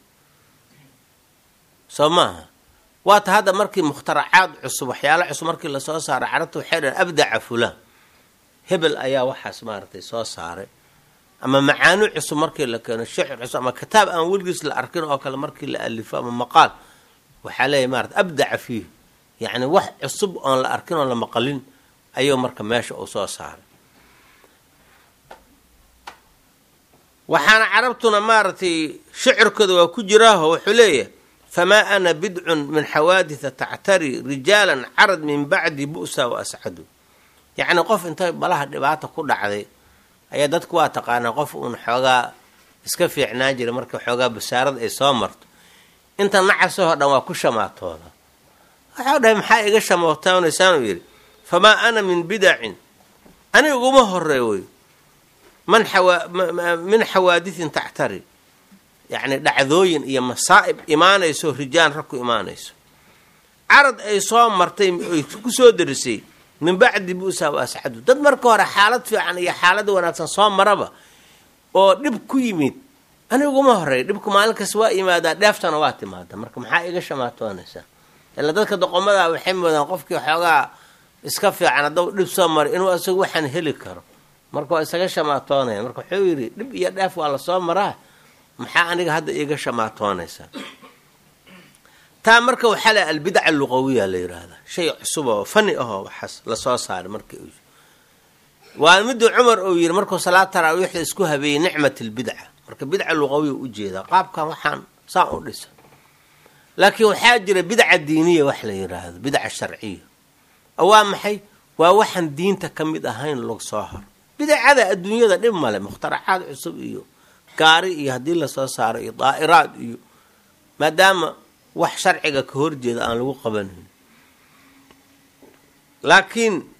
soo maaha waata hadda markii mukhtaracaad cusub waxyaala cusub markii lasoo saaray carabta waxay dhahen abdaca fulaan hebel ayaa waxaas maaragtay soo saaray ama macaani cusub markii la keeno shicir cusub ama kitaab aan weligiis la arkin oo kale markii la alifo ama maqaal waxaa leeyahy maarata abdaca fiih yacni wax cusub oon la arkin oon la maqalin ayuu marka meesha uu soo saaray waxaana carabtuna maaragtay shicirkooda waa ku jiraaho wuxuu leeyahay famaa ana bidcun min xawaaditha tactari rijaalan carad min bacdi bu'sa wa ascadu yacni qof intay balaha dhibaata ku dhacday ayaa dadku waa taqaanaa qof uun xoogaa iska fiicnaan jiray marka xoogaa basaarada ay soo marto inta nacasahoo dhan waa ku shamaatooda waxau dhahay maxaa iga shamootaanaysaanuu yidhi famaa ana min bidacin ani uguma horey wey man min xawaadithin tactari yacni dhacdooyin iyo masaa'ib imaanayso rijaan rag ku imaanayso carad ay soo martay ay ku soo darisay min bacdi bu'sa wa ascadu dad marka hore xaalad fiican iyo xaalada wanaagsan soo maraba oo dhib ku yimid aniguma horey dhibku maalinkaas waa yimaadaa dheeftana waa timaada marka maxaa iga shamaatoonaysaa ila dadka doqomada waxay moodaan qofkii xoogaa iska fiican haddau dhib soo maray inuu isagu waxaan heli karo marka waa isaga shamaatoonaya marka wuxuu yidhi dhib iyo dheef waa lasoo maraa maxaa aniga hadda iiga shamaatoonaysaa taa marka waxaa la albidca luqawiya la yidhaahdaa shay cusub oo fani ahoo waxaas lasoo saaray markii uu waa miduu cumar uu yidhi markuu salaad taraawiixda isku habeeyey nicmat albidca marka bidca luqawiya ujeedaa qaabkan waxaan saan u dhisan laakiin waxaa jira bidca diiniya wax la yidhaahdo bidca sharciya oo waa maxay waa waxaan diinta ka mid ahayn lagu soo haro bidacada adduunyada dhib male mukhtaracaad cusub iyo gaari iyo haddii lasoo saaro iyo daa'iraad iyo maadaama wax sharciga ka horjeeda aan lagu qabanayn laakiin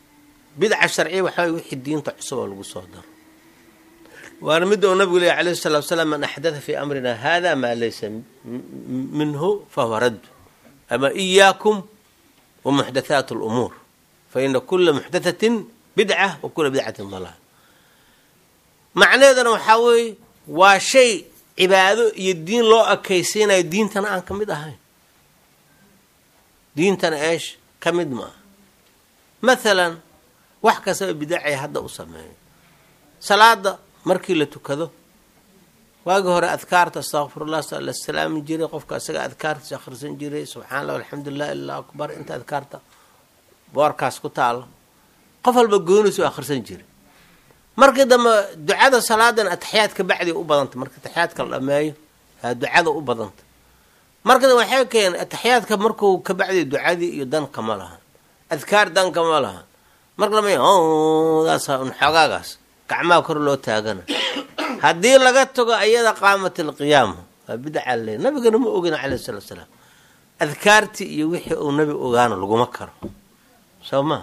bidca sharciya waxaa way wixii diinta cusub oo lagu soo daro waana midda uu nabigu leeya alayhi salatu wasalaam man axdatha fii amrina hada maa laysa minhu fahuwa raddu ama iyaakum wa muxdathaat lumuur fa ina kula muxdathatin bidca wa kula bidcatin dalaal macnaheedana waxaa weeye waa shay cibaado iyo diin loo akaysiinayo diintana aan ka mid ahayn diintana eesh ka mid ma aha mathalan wax kastaba bidacay hadda u sameeyo salaada markii la tukado waagii hore adkaarta astaqfirullah sa la salaami jiray qofka isaga adkaartiisa akhrisan jiray subxana allah alxamdulilah illah akbar inta adkaarta boorkaas ku taalo qof walba goonisu akhrisan jiray markii dambe ducada salaadan ataxiyaadka bacdi u badanta marka ataxiyaadka la dhameeyo aa ducada u badanta marka dambe waxay keeneen ataxiyaadka markuu ka bacdi ducadii iyo dan kama lahan adkaar dan kama lahan marka lama daas un xoogaagaas gacmaha kor loo taagana haddii laga tago ayada qaamat alqiyaama waa bidca le nabigana ma ogin calayhi salatu salaam adkaartii iyo wixii uu nabi ogaano laguma karo soo ma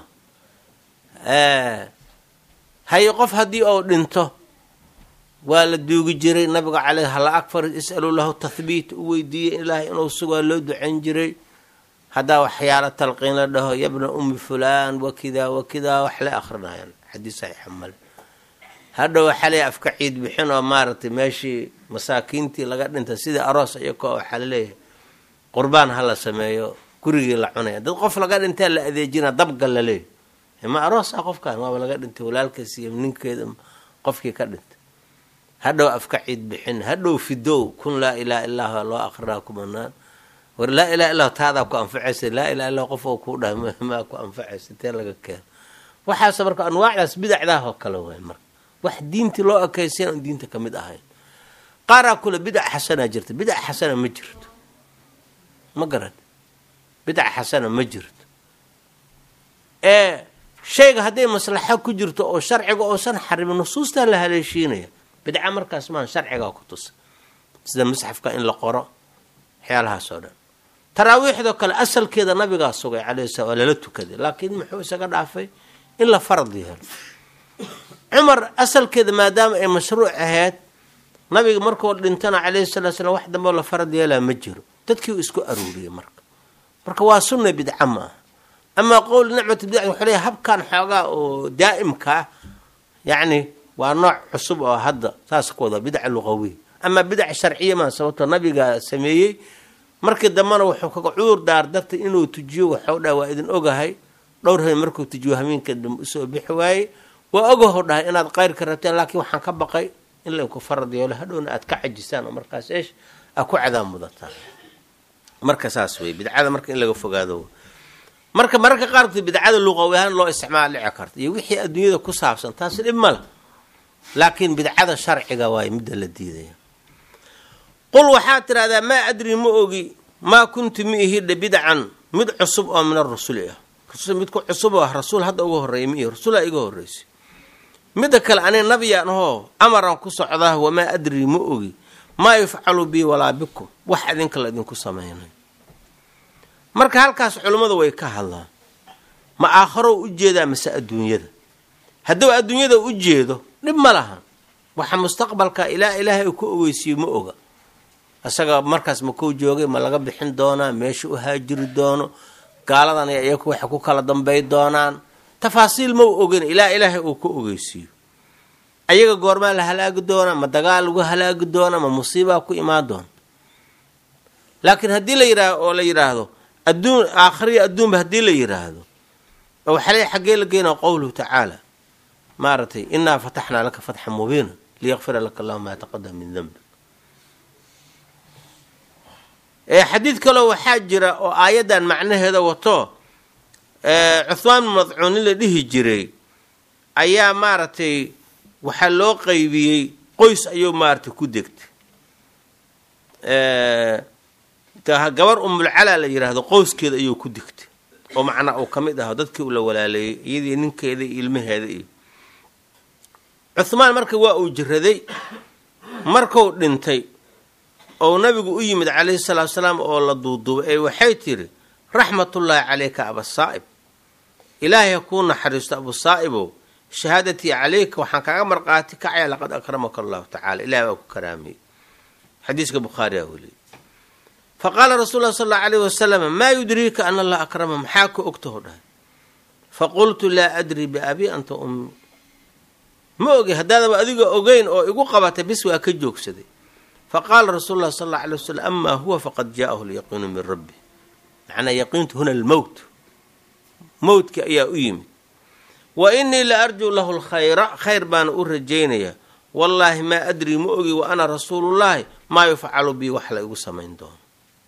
haye qof haddii uu dhinto waa la duugi jiray nabiga caleyh hala akfar is'alu lahu tahbiit u weydiiyey ilaahay inuu sugaa loo ducayn jiray haddaa waxyaalo talqiin la dhaho yabna ummi fulaan wakidaa wakidaa wax la akrinayaan xadiis saxiixa male hadha waxaa leeyahay afka ciid bixin oo maaragtay meeshii masaakiintii laga dhintay sidii aroos iyakoo waxaa laleeyahay qurbaan ha la sameeyo gurigii la cunaya dad qof laga dhintaa la adeejina dabgal la leeyahy ma aroos ah qofkaan waaba laga dhintay walaalkiis iyo ninkeeda qofkii ka dhintay hadhow afka ciid bixin hadhow fidow kun laa ilaha illah loo akrinaa ku banaan war laa ilaha illah taadaa ku anfacaysa laa ilaha illah qof oo kuu dhahay maa ku anfacaysa tee laga keeno waxaas marka anwaacdaas bidacdaah oo kale waay marka wax diintii loo ekaysayan on diinta ka mid ahayn qaaraa kule bidac xasanaa jirta bidac xasana ma jirto ma garan bidac xasana ma jirto ee shayga hadday maslaxo ku jirto oo sharciga oosan xarimin nusuustaa la haleeshiinaya bidca markaas maan sharcigaa ku tusa sida musxafka in la qoro waxyaalahaas oo dhan taraawiixdoo kale asalkeeda nabigaa sugay calayhi sala waa lala tukaday laakiin muxuu isaga dhaafay in la farad yeelo cumar asalkeeda maadaama ay mashruuc ahayd nabiga markuu dhintana calayhi salatu slam wax dambeo la farad yeelaa ma jiro dadkii uu isku aruuriyey marka marka waa sunna bidca ma aha amaa qowl nicmatu bidca wuxuu leeyahay habkan xoogaa oo daa'imka ah yacni waa nooc cusub oo hadda saas ku wada bidca luqawiy amaa bidac sharciya maa sababtoo nabiga sameeyey markii dambena wuxuu kaga cudur daar dartay inuu tujiyo waxau dhahay waa idin ogahay dhowr habeen markuu tujiyo hameenka dambe usoo bixi waaye waa ogaho dhahay inaad qayrka rabteen laakiin waxaan ka baqay in lainku farad yeelo hadhowna aad ka cajisaan oo markaas eesh aa ku cadaab mudataan marka saas wey bidcada marka in laga fogaado marka mararka qaarkood bidcada luqawi ahaan loo isticmaal dhici karta iyo wixii adduunyada ku saabsan taasi dhib male laakiin bidcada sharciga waayo midda la diidaya qul waxaad tidhahdaa maa adri ma ogi maa kuntu ma ihidha bidcan mid cusub oo min arusuli ah midku cusub oo ah rasuul hadda uga horreeya ma ihi rasuulaa iga horreysay midda kale aniga nabiyaan ahoo amaraan ku socdaa wamaa adri ma ogi maa yufcalu bii walaa bikum wax idinka la idinku sameynay marka halkaas culimmadu way ka hadlaan ma aakharow u jeedaa mase adduunyada hadduu adduunyada u jeedo dhib ma lahan waxa mustaqbalka ilaa ilaahay uu ku ogeysiiyo ma oga isaga markaas ma kou joogay ma laga bixin doonaa meesha u haajiri doono gaaladan iyo iyaku waxay ku kala dambay doonaan tafaasiil ma u ogen ilaa ilaahay uu ku ogeysiiyo ayaga goormaa la halaagi doonaa ma dagaal lagu halaagi doonaa ma musiibaa ku imaan doona laakiin haddii la yidhaah oo la yidhaahdo adduun aakhiriya adduunba haddii la yidhaahdo oo waxaa le xaggee la geynaa qowluhu tacaala maaragtay inaa fataxnaa laka fatxan mubiina liyaqfira laka allahu maa taqadama min dembi xadiid kaloo waxaa jira oo aayaddan macnaheeda wato cuhmaan bin madcuun nin la dhihi jiray ayaa maaragtay waxaa loo qeybiyey qoys ayuu maaragtay ku degtay gabar umulcalaa la yidhaahdo qoyskeeda ayuu ku degtay oo macnaa uu ka mid aho dadkii uu la walaaleeyey iyadii ninkeeda iyo ilmaheeda iyo cuhmaan marka waa uu jiraday markuu dhintay oo nabigu u yimid calayhi salaatu salaam oo la duuduubay ee waxay tidhi raxmatullaahi caleyka abasaa'ib ilaahay ha kuu naxariisto abu saa'ibow shahaadatii calayka waxaan kaaga marqaati kacaya laqad akramaka allahu tacala ilahay baa ku karaamiyey xadiiska bukhaari aa weliyey fa qaala rasuul lah sal allau alayh wasalam maa yudriika an allah akrama maxaa ku ogtaho dhahay faqultu laa adri biabii anta ummi ma ogi haddaadaba adiga ogeyn oo igu qabatay bis waa ka joogsaday faqaala rasuulu lah sal alla alay wasalam amaa huwa faqad jaa'ahu lyaqiinu min rabbi macnaa yaqiintu huna almowt mowtka ayaa u yimid wa inii la arjuu lahu lkhayra khayr baana u rajaynayaa wallaahi maa adrii ma ogi wa ana rasuulullaahi maa yufcalu bii wax la igu samayn doono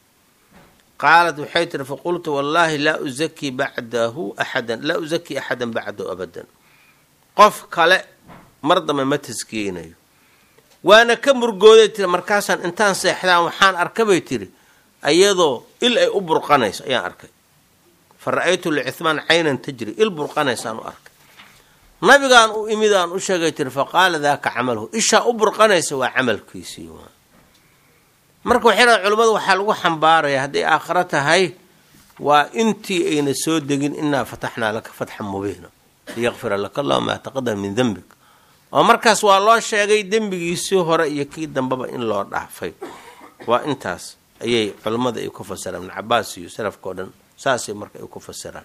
qaalat waxay tiri faqultu wallaahi laa uzakii bacdahu axadan laa uzakii axadan bacdahu abadan qof kale mar dambe ma taskiyeynayo waana ka murgooday tiri markaasaan intaan seexdaan waxaan arka bay tiri ayadoo il ay u burqanayso ayaan arkay fa ra-aytu licithmaan caynan tajri il burqanaysaan u arkay nabigaan u imid aan u sheegay tiri fa qaala daaka camaluhu ishaa u burqanaysa waa camalkiisii waa marka waxay dhaha culimmadu waxaa lagu xambaaraya hadday aakhiro tahay waa intii ayna soo degin inaa fataxnaa laka fatxan mubiina liyaqfira laka allahu maa taqadama min dembik oo markaas waa loo sheegay dembigiisii hore iyo kii dambeba in loo dhaafay waa intaas ayay culimmada ay ku fasiraan ibn cabaas iyo salafka o dhan saasay marka ay ku fasiraan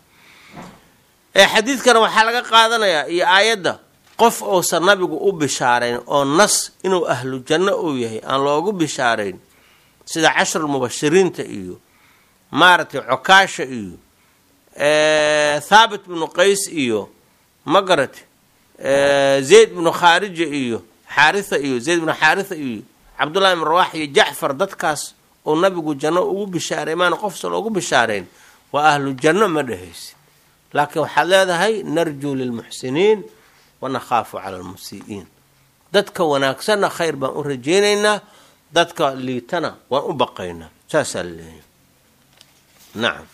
ee xadiidkana waxaa laga qaadanayaa iyo aayadda qof uusan nabigu u bishaarayn oo nas inuu ahlu janno uu yahay aan loogu bishaarayn sida cashrul mubashiriinta iyo maaragtay cokaasha iyo thaabit bnu qays iyo magarat zayd bnu khaarija iyo xaaritha iyo zayd bnu xaaritha iyo cabdullahi ibn rawax iyo jacfar dadkaas oo nabigu janno ugu bishaaray maana qofsa loogu bishaarayn waa ahlu janno ma dhehaysid laakiin waxaad leedahay narjuu lilmuxsiniin wanakhaafu cala almusii'iin dadka wanaagsanna khayr baan u rajaynaynaa dadka liitana waan u baqaynaa saasaa laleeyahy nacam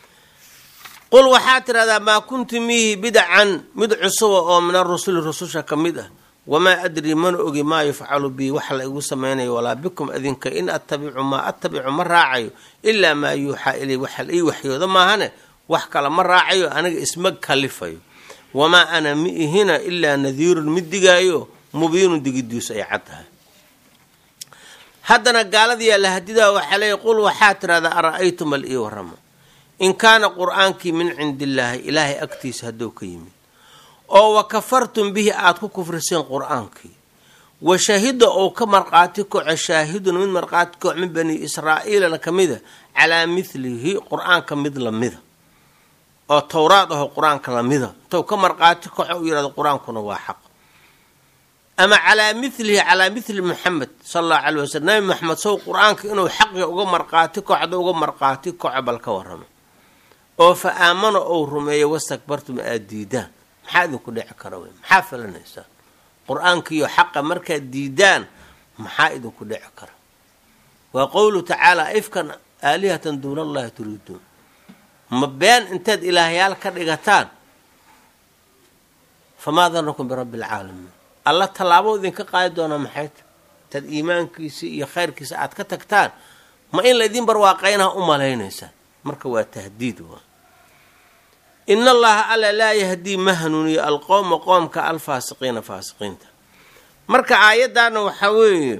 qul waxaad tidhahdaa maa kuntu miihi bidacan mid cusuba oo min arusuli rususha ka mid ah wamaa adrii mana ogi maa yufcalu bii wax la igu samaynayo walaa bikum adinka in attabicu maa attabicu ma raacayo ilaa maa yuuxaa ilay waxa la ii waxyooda maahane wax kale ma raacayo aniga isma kalifayo wamaa ana mi ihina ilaa nadiirun mid digaayo mubiinun digidiisu ay cad tahay haddana gaaladiyaa la hadidaa waxaa leeya qul waxaad tidhahdaa ara-aytum bal ii warama in kaana qur-aankii min cindi illaahi ilaahay agtiisa hadduu ka yimid oo wa kafartum bihi aada ku kufriseen qur-aankii wa shahida ou ka marqaati koco shaahidun mid marqaati koc min bani israa'iilana ka mida calaa midlihi qur-aanka mid lamida oo towraad aho qur-aanka lamida intou ka marqaati koco u yihahdo qur-aankuna waa xaq ama calaa milihi calaa mithli muxamed sala allahu calay wasalam nabi maxamed sow qur-aanka inuu xaqi uga marqaati kocdo uga marqaati koco bal ka warramo oo fa aamana ou rumeeyo wastakbartum aada diidaan maxaa idinku dhici kara wey maxaa falanaysaa qur-aankiiyo xaqa markaad diidaan maxaa idinku dhici kara waa qowlu tacaala ifkan aalihatan duuna allahi turiiduun ma been intaad ilaahyaal ka dhigataan famaa danakum birabbi alcaalamiin alla tallaabo idinka qaadi doonaa maxay ta intaad iimaankiisa iyo khayrkiisa aad ka tagtaan ma in laydin barwaaqaynaha u malaynaysaan marka waa tahdiid waa in allaha alla laa yahdii ma hanuuniyo alqowma qoomka alfaasiqiina faasiqiinta marka aayaddaana waxaa weeye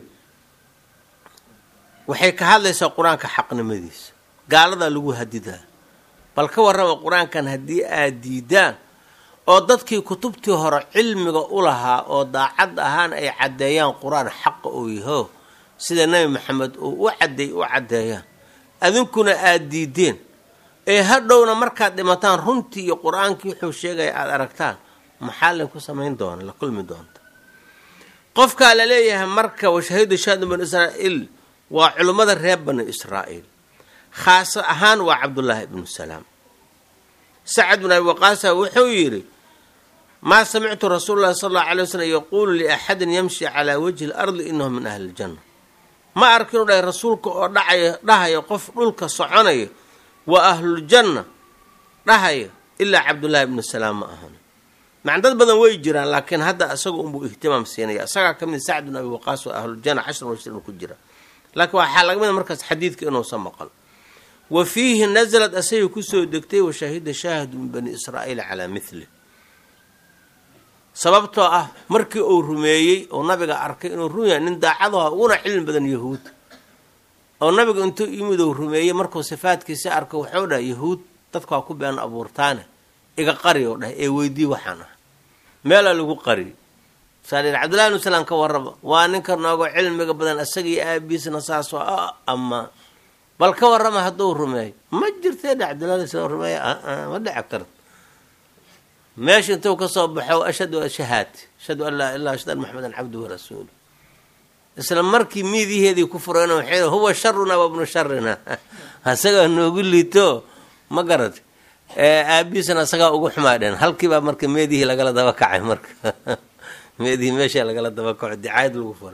waxay ka hadlaysaa qur-aanka xaqnimadiisa gaaladaa lagu hadidaa bal ka warrama qur-aankan haddii aad diidaan oo dadkii kutubtii hore cilmiga u lahaa oo daacad ahaan ay caddeeyaan qur-aan xaqa uu yaho sida nebi maxamed uu u cadeey u caddeeyaan adinkuna aada diideen ee hadhowna markaad dhimataan runtii iyo qur-aankii wuxuu sheegaya aada aragtaan maxaa laynku samayn doona la kulmi doonta qofkaa la leeyahay marka washahidu shaadu banu israa'iil waa culimmada reer bani israa'iil khaas ahaan waa cabdullaahi ibnu salaam sacad bin abi waqaasa wuxuu yidhi maa samictu rasuulu llahi sal allau alay waslm yaquulu liaxadin yamshi calaa wajhi lardi inahu min ahli ljanna ma arkin u dhahay rasuulka oo dhacaya dhahaya qof dhulka soconaya waa ahluljanna dhahaya ilaa cabdullaahi ibnu salaam ma ahan macan dad badan way jiraan laakiin hadda isaga unbuu ihtimaam siinaya isagaa ka mid sacd bin abi waqaas waa ahluljanna cashran washrin ku jira laakiin waxaa laga mida markaas xadiidka inuusan maqal wa fiihi naslad asagay kusoo degtay washahida shaahidu min bani israa'iila calaa mithli sababtoo ah markii uu rumeeyey oo nabiga arkay inuu run yahay nin daacadaha uguna cilmi badan yahuud oo nabiga intuu yimid uu rumeeyey markuu sifaadkiisa arko wuxuu dhahay yahuud dadka waa ku been abuurtaane iga qari oo dhah ee weydii waxaan ah meelaa lagu qariy saa cabdullahi bnu salam ka warraba waa ninka noogo cilmiga badan isagii aabiisna saas waa ama bal ka warrama hadduu rumeeyo ma jirtee dha cabdullahi sla rumeeya ma dhici karto meesha intuu ka soo baxo ashhadu shahaati ashhadu an laa ilah ashhadu an maxamedan cabduhu rasuulu isla markii miidiheedii ku fureen waxay huwa sharuna wa bnu sharina asagaa noogu liito ma garata aabiisna asagaa ugu xumaadheen halkiibaa marka meedihii lagala daba kacay marka meedihii meeshaa lagala daba kaco dicaayad lagu fura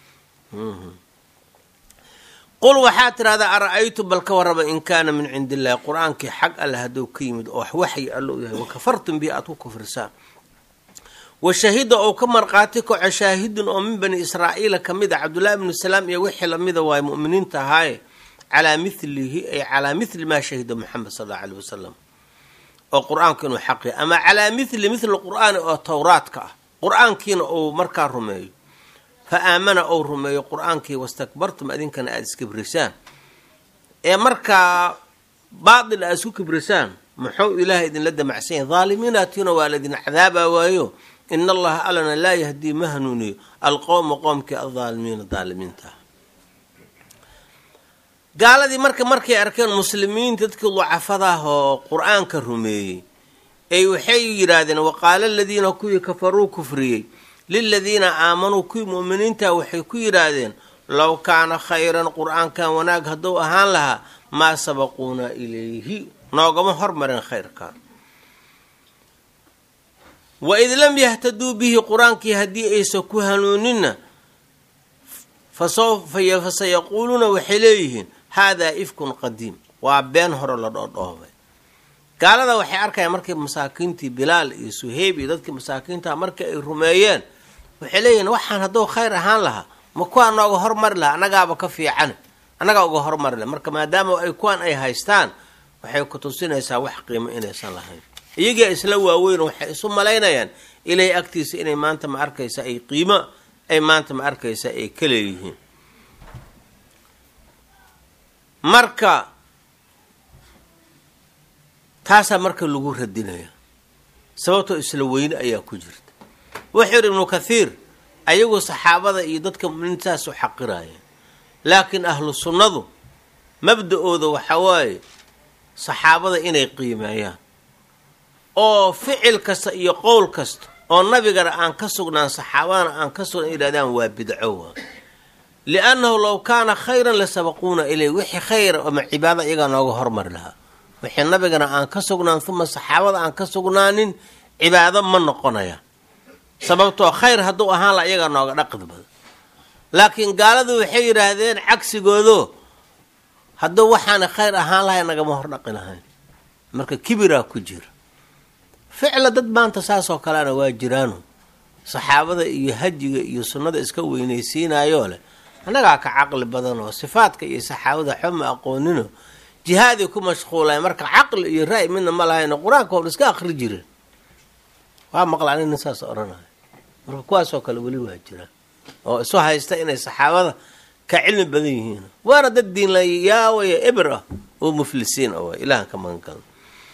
qul waxaa tidhahdaa ara-aytu bal ka warraba in kaana min cindi illahi qur-aankii xag alle hadduu ka yimid oo waxyi allo u yahay wakafartum bihi aad ku kufrisaan wa shahida ou ka marqaati kaco shaahidun oo min bani israa'iila ka mid a cabdullahi bnu salaam iyo wixii lamida waaye mu'miniinta ahaaye calaa milihi ay calaa mili maa shahida moxamed sal allau aleyh wasalam oo qur-aanku inuu xaqiya ama calaa mili mili qur'aani oo towraadka ah qur-aankiina uu markaa rumeeyo fa aamana ou rumeeyo qur-aankii wastakbartum adinkana aada iskibrisaan ee markaa baatil aad isku kibrisaan muxuu ilaahay idinla damacsan yahay dhaalimiinaatiina waa laydin cadaabaa waayo in allaha alana laa yahdii ma hanuuniyo alqowma qoomkii aldaalimiina daalimiinta ah gaaladii marka markay arkeen muslimiinta dadkii ducafadaah oo qur-aanka rumeeyey ay waxay yidhaahdeen waqaala aladiina kuwii kafaruu kufriyey liladiina aamanuu kuwii mu'miniinta waxay ku yidhaahdeen low kaana khayran qur-aankan wanaag hadduu ahaan lahaa maa sabaquuna ilayhi noogama hormarin khayrkan waid lam yahtaduu bihi qur-aankii haddii aysan ku hanuuninna fasayaquuluuna waxay leeyihiin haadaa ifkun qadiim waa been hore la dhoodhoobay gaalada waxay arkayaan markii masaakiintii bilaal iyo suheyb iyo dadkii masaakiinta markii ay rumeeyeen waxay leeyihiin waxaan hadduu khayr ahaan lahaa ma kuwaa nooga hormari lahaa annagaaba ka fiican annagaa uga hormari laha marka maadaama ay kuwaan ay haystaan waxay ku tusinaysaa wax qiimo inaysan lahayn iyagia isla waaweyn waxay isu malaynayaan ilaahay agtiisa inay maanta ma arkaysa ay qiimo ay maanta ma arkaysa ay ka leeyihiin marka taasaa marka lagu radinaya sababtoo isla weyne ayaa ku jirta wuxuu yidhi ibnu kathiir ayagu saxaabada iyo dadka muminiintaas u xaqiraya laakiin ahlu sunnadu mabda-ooda waxaa waaye saxaabada inay qiimeeyaan oo ficil kasta iyo qowl kasta oo nabigana aan ka sugnaan saxaabadana aan ka sugnan yidhahdaan waa bidco waa liannahu low kaana khayran la sabaquuna ilay wixii khayra ama cibaada iyagaa nooga hormari lahaa wixii nabigana aan ka sugnaan uma saxaabada aan ka sugnaanin cibaado ma noqonaya sababtoo khayr hadduu ahaan laha iyagaa nooga dhaqid badan laakiin gaaladu waxay yidhaahdeen cagsigoodo hadduu waxaana khayr ahaan lahay nagama hor dhaqi lahayn marka kibiraa ku jira ficla dad maanta saasoo kalena waa jiraano saxaabada iyo hajiga iyo sunnada iska weynaysiinayoo leh annagaa ka caqli badanoo sifaadka iyo saxaabada xoma aqoonino jihaaday ku mashquulay marka caqli iyo ra-y midna ma lahayno qur-aanka hor iska akri jireen waa maqlaan nin saas odhanaya marka kuwaasoo kale weli waa jiraan oo isu haysta inay saxaabada ka cilmi badan yihiin waana dad diinlayaawaya eber ah oo muflisiin ah ilahan ka magangalno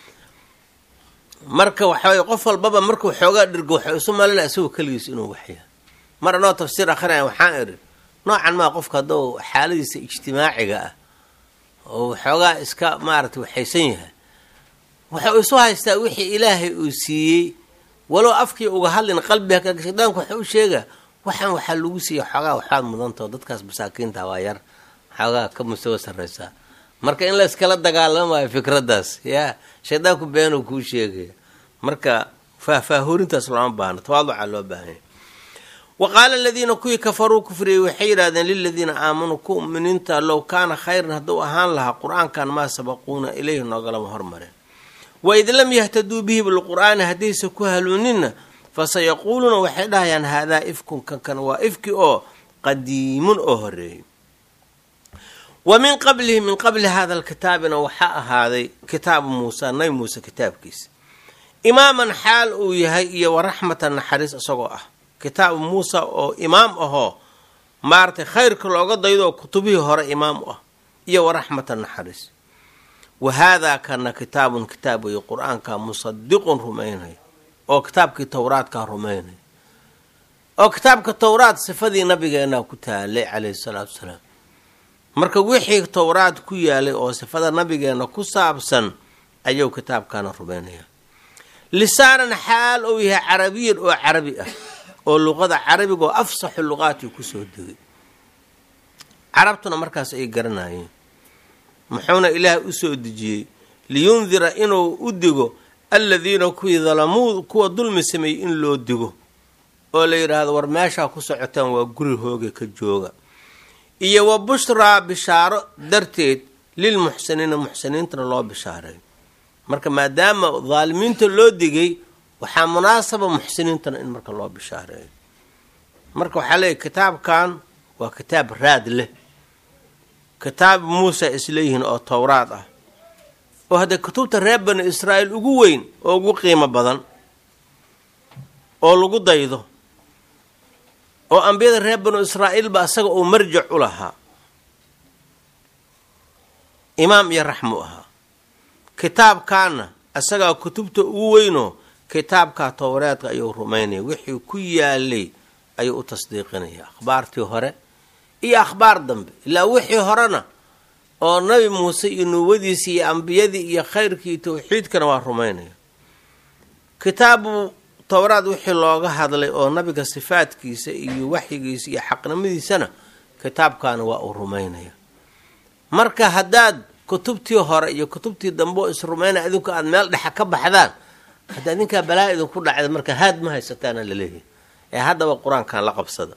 marka waxaway qof walbaba markuu xoogaa dhirgo waxay isu malinaya isagoo keligiis inuu waxyaa mar anoo tafsiir akrinaya waxaan idhi noocan maa qofka hadduu xaaladiisa ijtimaaciga ah oo waxoogaa iska maaragtay waxaysan yahay wuxuu isu haystaa wixii ilaahay uu siiyey walow afkii uga hadlin qalbiga ka shaydaanku waxa u sheegaa waxaan waxaa lagu siiya xoogaa waxaad mudantao dadkaas masaakiinta waa yar xoogaa ka mustawa sarraysaa marka in layskala dagaalamayo fikraddaas yaa shaydaanku beenuu kuu sheegaya marka faahfaahorintaas looma baahno tawaaduca loo baahanya wa qaala aladiina kuwii kafaruu kufriyey waxay yidhahdeen liladiina aamanuu ku muminiinta low kaana khayran hadduu ahaan lahaa qur-aankan maa sabaquuna ilayhi noogalama hormareen waid lam yahtaduu bihi bilqur'aani haddaysa ku haluuninna fasayaquuluuna waxay dhahayaan haadaa ifkun kankan waa ifki oo qadiimun oo horeeyey wa min qablihi min qabli hada alkitaabina waxaa ahaaday kitaabu muusa nabi muuse kitaabkiisa imaaman xaal uu yahay iyo waraxmatan naxariis isagoo ah kitaabu muusa oo imaam ahoo maaratay khayrka looga daydo oo kutubihii hore imaam u ah iyo waraxmatan naxariis wa haadaa kana kitaabun kitaab weeye qur-aanka musadiqun rumaynaya oo kitaabkii towraadkaa rumaynaya oo kitaabka towraad sifadii nabigeena ku taalay calayhi salaatu wasalaam marka wixii towraad ku yaalay oo sifada nabigeena ku saabsan ayuu kitaabkaana rumaynaya lisaanan xaal uu yahay carabiyan oo carabi ah oo luqada carabiga oo afsaxu luqaatii kusoo degay carabtuna markaas ay garanayeen muxuuna ilaahay usoo dejiyey liyundira inuu u digo aladiina kuwii dalamuu kuwa dulmi sameeyey in loo digo oo la yidhaahdo war meeshaa ku socotaan waa guri hooga ka jooga iyo wa bushraa bishaaro darteed lilmuxsiniina muxsiniintana loo bishaareeyo marka maadaama daalimiinta loo digay waxaa munaasaba muxsiniintana in marka loo bishaareeyo marka waxaa leeyahy kitaabkan waa kitaab raad leh kitaab muuse isleeyihiin oo towraad ah oo haddee kutubta reer bani israa'iil ugu weyn oo ugu qiimo badan oo lagu daydo oo ambiyada reer banu israa'iilba asaga uu marjac u lahaa imaam iyo raxmu ahaa kitaabkaana asagaa kutubta ugu weynoo kitaabkaa towreedka ayuu rumaynaya wixii ku yaalay ayuu u tasdiiqinaya akhbaartii hore iyo akhbaar dambe ilaa wixii horena oo nabi muuse iyo nuwadiisii iyo ambiyadii iyo khayrkii iyo tawxiidkana waa rumaynaya kitaabu towraad wixii looga hadlay oo nabiga sifaadkiisa iyo waxyigiisa iyo xaqnimadiisana kitaabkaana waa uu rumaynaya marka haddaad kutubtii hore iyo kutubtii dambe oo isrumaynaya adinku aada meel dhexa ka baxdaan hadda adinkaa balaa idinku dhacda marka haad ma haysataana laleeyahay ee haddaba qur-aankan la qabsada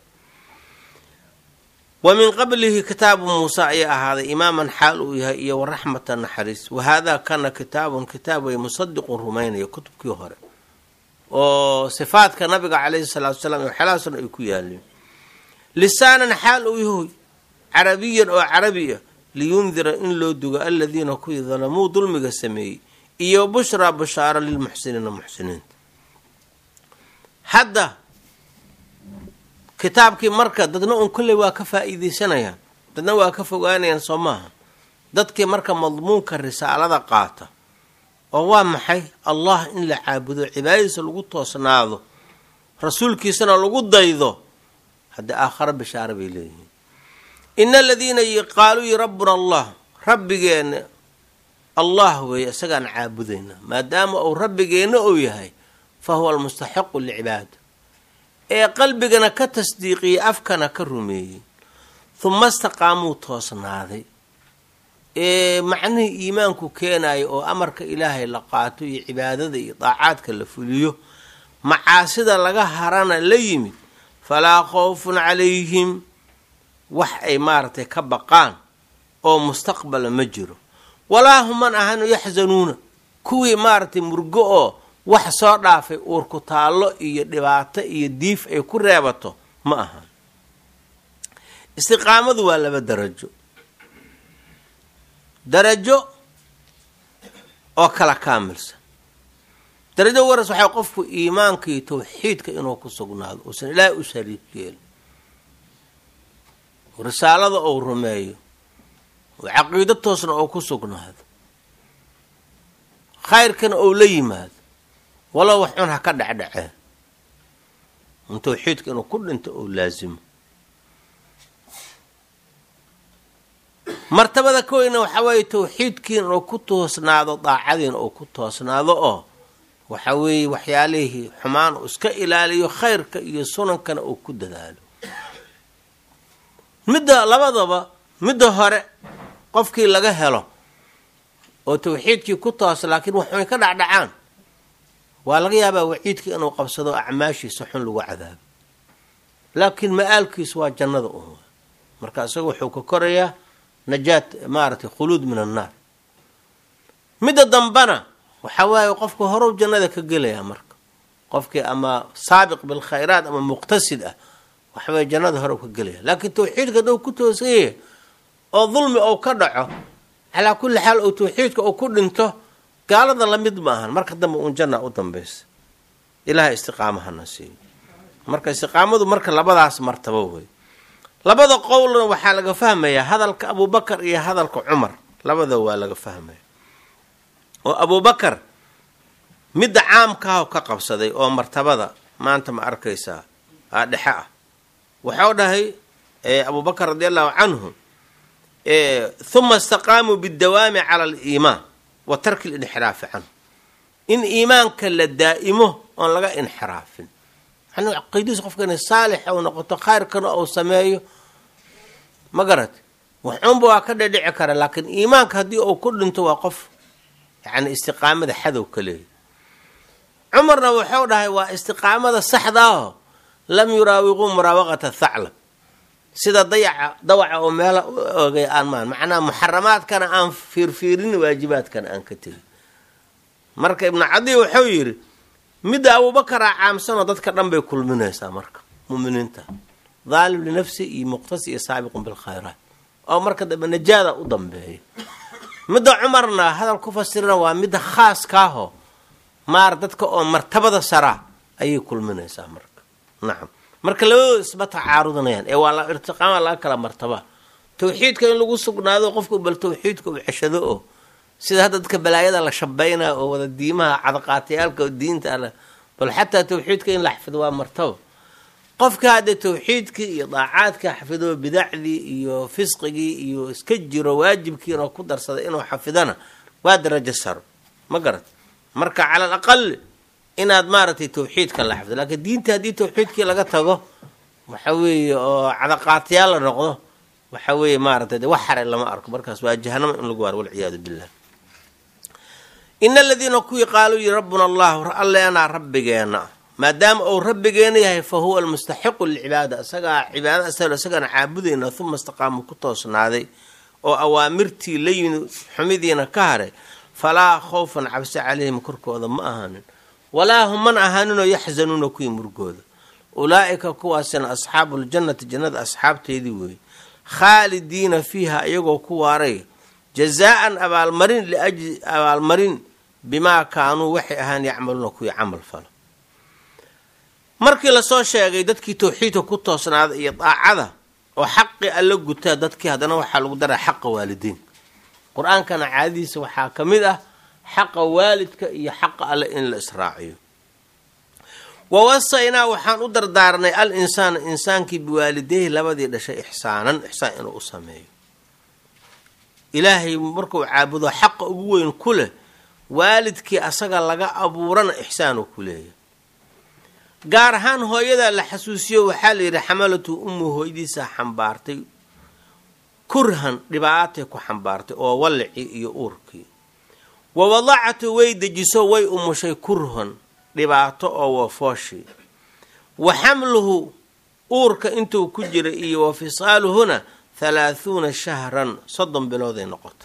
wa min qablihi kitaabu muuse ayaa ahaaday imaaman xaal uu yahay iyo waraxmata naxariis wahaadaa kana kitaabun kitaab way musadiqun rumaynaya kutubkii hore oo sifaadka nabiga caleyhi salaatu wasalaam waxyaalahaasna ay ku yaaleen lisaanan xaal uu yahoy carabiyan oo carabi ah liyundira in loo dugo aladiina kuwii dalamuu dulmiga sameeyey iyo bushraa bushaaro lilmuxsiniina muxsiniinta hadda kitaabkii marka dadna un kolley waa ka faa-iideysanayaan dadna waa ka fogaanayaan soo maaha dadkii marka madmuunka risaalada qaata oo waa maxay allah in la caabudo cibaadadiisa lagu toosnaado rasuulkiisana lagu daydo haddii aakharo bishaaro bay leeyihiin ina aladiina qaaluu yi rabbuna allah rabbigeena allah weeye isagaan caabudayna maadaama uu rabbigeenna uu yahay fa huwa almustaxiqu licibaada ee qalbigana ka tasdiiqiyey afkana ka rumeeyey huma istaqaamuu toosnaaday ee macnihii iimaanku keenayo oo amarka ilaahay la qaato iyo cibaadada iyo daacaadka la fuliyo macaasida laga harana la yimid falaa khawfun calayhim wax ay maaragtay ka baqaan oo mustaqbala ma jiro walaa human ahanu yaxzanuuna kuwii maaragtay murgo oo wax soo dhaafay uurku taallo iyo dhibaato iyo diif ay ku reebato ma ahan istiqaamadu waa laba darajo darajo oo kala kaamilsan darajo waras waxay qofku iimaanka iyo tawxiidka inuu ku sugnaado uusan ilaahay u shariik yeelin risaalada ou rumeeyo oo caqiido toosna oo ku sugnaado khayrkana ou la yimaado walow wax cun ha ka dhecdhacee in tawxiidka inuu ku dhinto ou laasimo martabada koweyna waxaa weeye tawxiidkiina inuu ku toosnaado daacadiina uu ku toosnaado oo waxa weeye waxyaalihii xumaan uu iska ilaaliyo khayrka iyo sunankana uu ku dadaalo midda labadaba midda hore qofkii laga helo oo tawxiidkii ku toos laakiin waxunay ka dhacdhacaan waa laga yaabaa waciidkii inuu qabsado acmaashiisa xun lagu cadaabo laakiin ma-aalkiisu waa jannada un marka isaga wuxuu ka korayaa najaat maaragtay khuluud min annaar midda dambana waxa waaye qofku horow jannada ka gelayaa marka qofkii ama saabiq bilkhayraat ama muqtasid ah waxaweye jannada horow ka gelaya laakiin tawxiidka hadduu ku toosanyaya oo dulmi ou ka dhaco calaa kulli xaal ou tawxiidka uu ku dhinto gaalada lamid ma ahan marka dambe uun janna u dambaysa ilaha istiqaamahana siiyo marka istiqaamadu marka labadaas martabo wey labada qowlna waxaa laga fahmayaa hadalka abubakar iyo hadalka cumar labada waa laga fahmaya oo abubakar midda caamkaah ka qabsaday oo martabada maanta ma arkaysaa aa dhexe ah waxau dhahay abubakar radi allahu canhu huma istaqaamuu bidawaami cala aliimaan wa tarki linxiraafi canhu in iimaanka la daa'imo oon laga inxiraafin yani caqiidadiis qofka inay saalix ou noqoto khayrkana ou sameeyo ma garat waxuunba waa ka dhedhici kara laakiin iimaanka haddii uu ku dhinto waa qof yani istiqaamada xadow ka leeya cumarna wuxuu dhahay waa istiqaamada saxdaaho lam yuraawiquu muraawaqata thaclab sida dayaca dawaca oo meela u ogay aan maan macnaha muxaramaadkana aan fiirfiirin waajibaadkana aan ka tegin marka ibnu cadi wuxuu yidhi midda abuubakaraa caamsanoo dadka dhan bay kulminaysaa marka muminiinta daalim linafsi iyo muqtasi iyo saabiqun bilkhayraat oo marka dambe najaada u dambeeya midda cumarna hadal ku fasirina waa midda khaaskaaho maar dadka oo martabada saraa ayay kulminaysaa marka nacam marka labadooda isma tacaarudanayaan ee waa irtiqaama laga kala martaba tawxiidka in lagu sugnaado qofku bal tawxiidka uu ceshado oo sida hadda dadka balaayada la shabaynaa oo wada diimaha cadaqaatayaalka oo diinta ale bal xataa tawxiidka in la xafido waa martaba qofka hadda tawxiidkii iyo daacaadka xafido bidacdii iyo fisqigii iyo iska jiro waajibkiina ku darsada inuu xafidana waa darajo saro ma garat marka cala al aqal inaad maaragtay tawxiidka la xafido laakiin diinta haddii tawxiidkii laga tago waxa weeye oo cadaqaatayaal la noqdo waxa weeye maaratay de wax xare lama arko markaas waa jahanamo in lagu waaro walciyaadu billah ina aladiina kuwii qaaluu yi rabbuna allahu alleenaa rabbigeena maadaama uu rabbigeena yahay fa huwa almustaxiqu lilcibaada isagaa cibaada asal isagaana caabudayna uma istaqaamu ku toosnaaday oo awaamirtii la yimid xumidiina ka haray falaa khawfan cabsi calayhim korkooda ma ahaanin walaa hum man ahaaninoo yaxzanuuna kuwii murgooda ulaa'ika kuwaasina asxaabu ljannati jannada asxaabteedii weeye khaalidiina fiiha iyagoo ku waaray jazaa-an abaalmarin liajli abaalmarin bimaa kaanuu waxay ahaan yacmaluuna kuwii camal falo markii lasoo sheegay dadkii tawxiidka ku toosnaada iyo daacada oo xaqii alla gutaa dadkii haddana waxaa lagu daraa xaqa waalidiinka qur-aankana caadadiisa waxaa ka mid ah xaqa waalidka iyo xaqa alle in la israaciyo wawasaynaa waxaan u dardaarnay al insaana insaankii biwaalideyhi labadii dhashay ixsaanan ixsaan inuu u sameeyo ilaahay markuu caabudo xaqa ugu weyn ku leh waalidkii asaga laga abuurana ixsaanuu ku leeyahy gaar ahaan hooyadaa la xasuusiyo waxaa la yidhi xamalatu ummu hooyadiisaa xambaartay kurhan dhibaatay ku xambaartay oo wallicii iyo uurkii wa wadacatu way dejiso way umushay kurhan dhibaato oo wafooshi wa xamluhu uurka intuu ku jira iyo wa fisaaluhuna halaahuuna shahran soddon bilooday noqota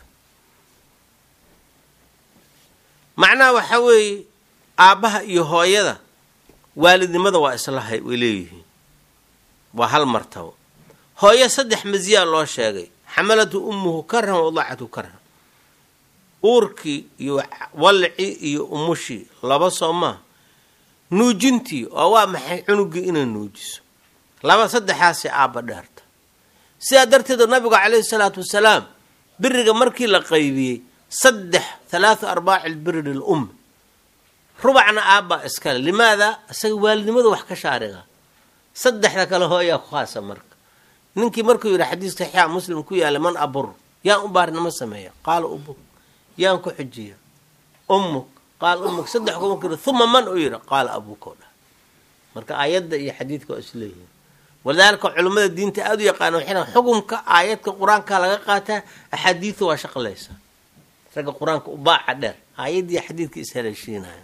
macnaha waxaa weeye aabbaha iyo hooyada waalidnimada waa islahay way leeyihiin waa hal martabo hooyo saddex masiyaa loo sheegay xamalatu ummuhu karhan wadacatu karhan uurkii iyo wallicii iyo umushii laba soo maa nuujintii oo waa maxay cunugii inay nuujiso laba saddexaasay aabba dheerta sidaa darteed nabigu calayhi salaatu wasalaam biriga markii la qaybiyey saddex halaathu arbaaci lbiri lil ummi rubacna aabbaa iskale limaada isaga waalidnimada wax ka shaariga saddexda kale hooyaa ku khaasa marka ninkii markuu yidhi xadiis saxiixa muslim ku yaala man abur yaan u baarinimo sameeya qaala ubuk yaan ku xujiya ummuk qaal ummuk saddex ku markuu yidhi uma man uu yidhi qaala abuukoo dhah marka aayadda iyo xadiidka waa isleeyihin walidaalika culimmada diinta aada u yaqaana waxay dhahan xukunka aayadka qur-aanka laga qaataa axaadiidu waa shaqlaysa ragga qur-aanka u baaca dheer aayaddii xadiidka ishaleeshiinaya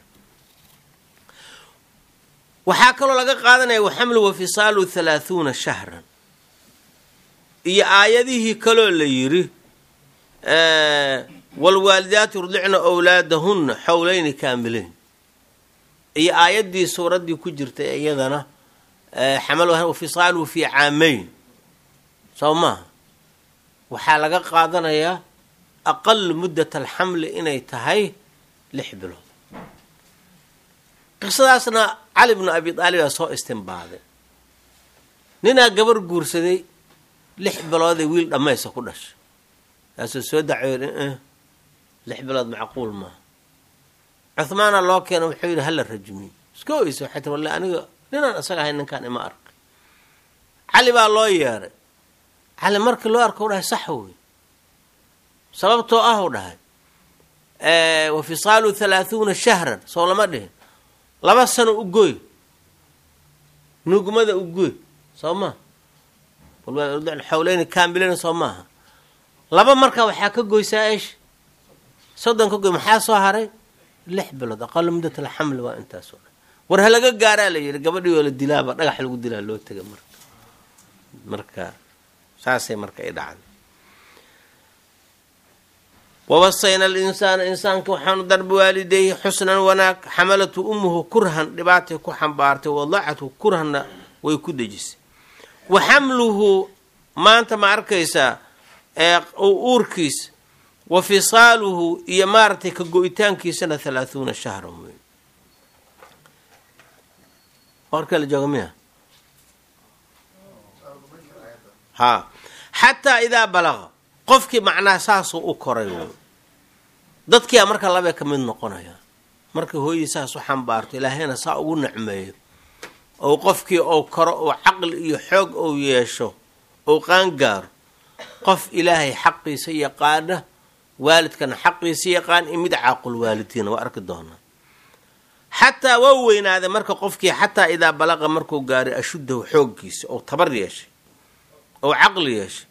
waxaa kaloo laga qaadanaya waxamlu wa fisaalu halaahuuna shahran iyo aayadihii kaloo la yidhi waalwaalidaatu yurdicna wlaadahunna xowleyni kaamileyn iyo aayaddii suuraddii ku jirtay iyadana xamal fisaaluhu fii caameyn soo maaha waxaa laga qaadanayaa aqalu muddat alxamli inay tahay lix bilood qisadaasna cali bnu abi aalib aa soo istinbaaday ninaa gabar guursaday lix biloodee wiil dhammaysa ku dhashay kaasuu soo dacwooda lix bilood macquul maaha cuhmaana loo keena wuxuu yidhi hala rajmiy iska oysa waxay tir walle aniga ninaan isaga ahayn ninkaan ima arkay cali baa loo yeeray cali markii loo arka u dhahay sax wey sababtoo ah u dhahay wa fisaalu halaahuuna shahran soo lama dhihin laba sano u gooy nugmada u gooy soo maa xawleyni kaamilena soo maaha laba marka waxaa ka goysaa eesh soddon ka goy maxaa soo haray lix bilood aqalo muddat alxamli waa intaasoo dhan war ha laga gaaraa la yidhi gabadhii oo la dilaaba dhagax lagu dilaa loo tega marka marka saasay marka ay dhacday wawasayna alinsaana insaanka waxaanu darbi waalideeyhi xusnan wanaag xamalatu ummuhu kurhan dhibaatay ku xambaartay wadacathu kurhanna way ku dejisay wa xamluhu maanta ma arkaysaa uurkiis wa fisaaluhu iyo maaragtay ka go-itaankiisana halaahuuna shahran wey warka la jooga miya ha xataa idaa balaqa qofkii macnaha saasuu u koray wey dadkiia marka labee ka mid noqonaya markii hooyadii saas u xambaarto ilaahayna saa ugu nicmeeyo ou qofkii ou koro ou caqli iyo xoog ou yeesho ou qaangaaro qof ilaahay xaqiisa yaqaana waalidkana xaqiisa yaqaan in mid caaqul waalidiina waa arki doonaa xataa waa weynaaday marka qofkii xataa idaa balaqa markuu gaaray ashuddahu xooggiisa ou tabar yeeshay ou caqli yeeshay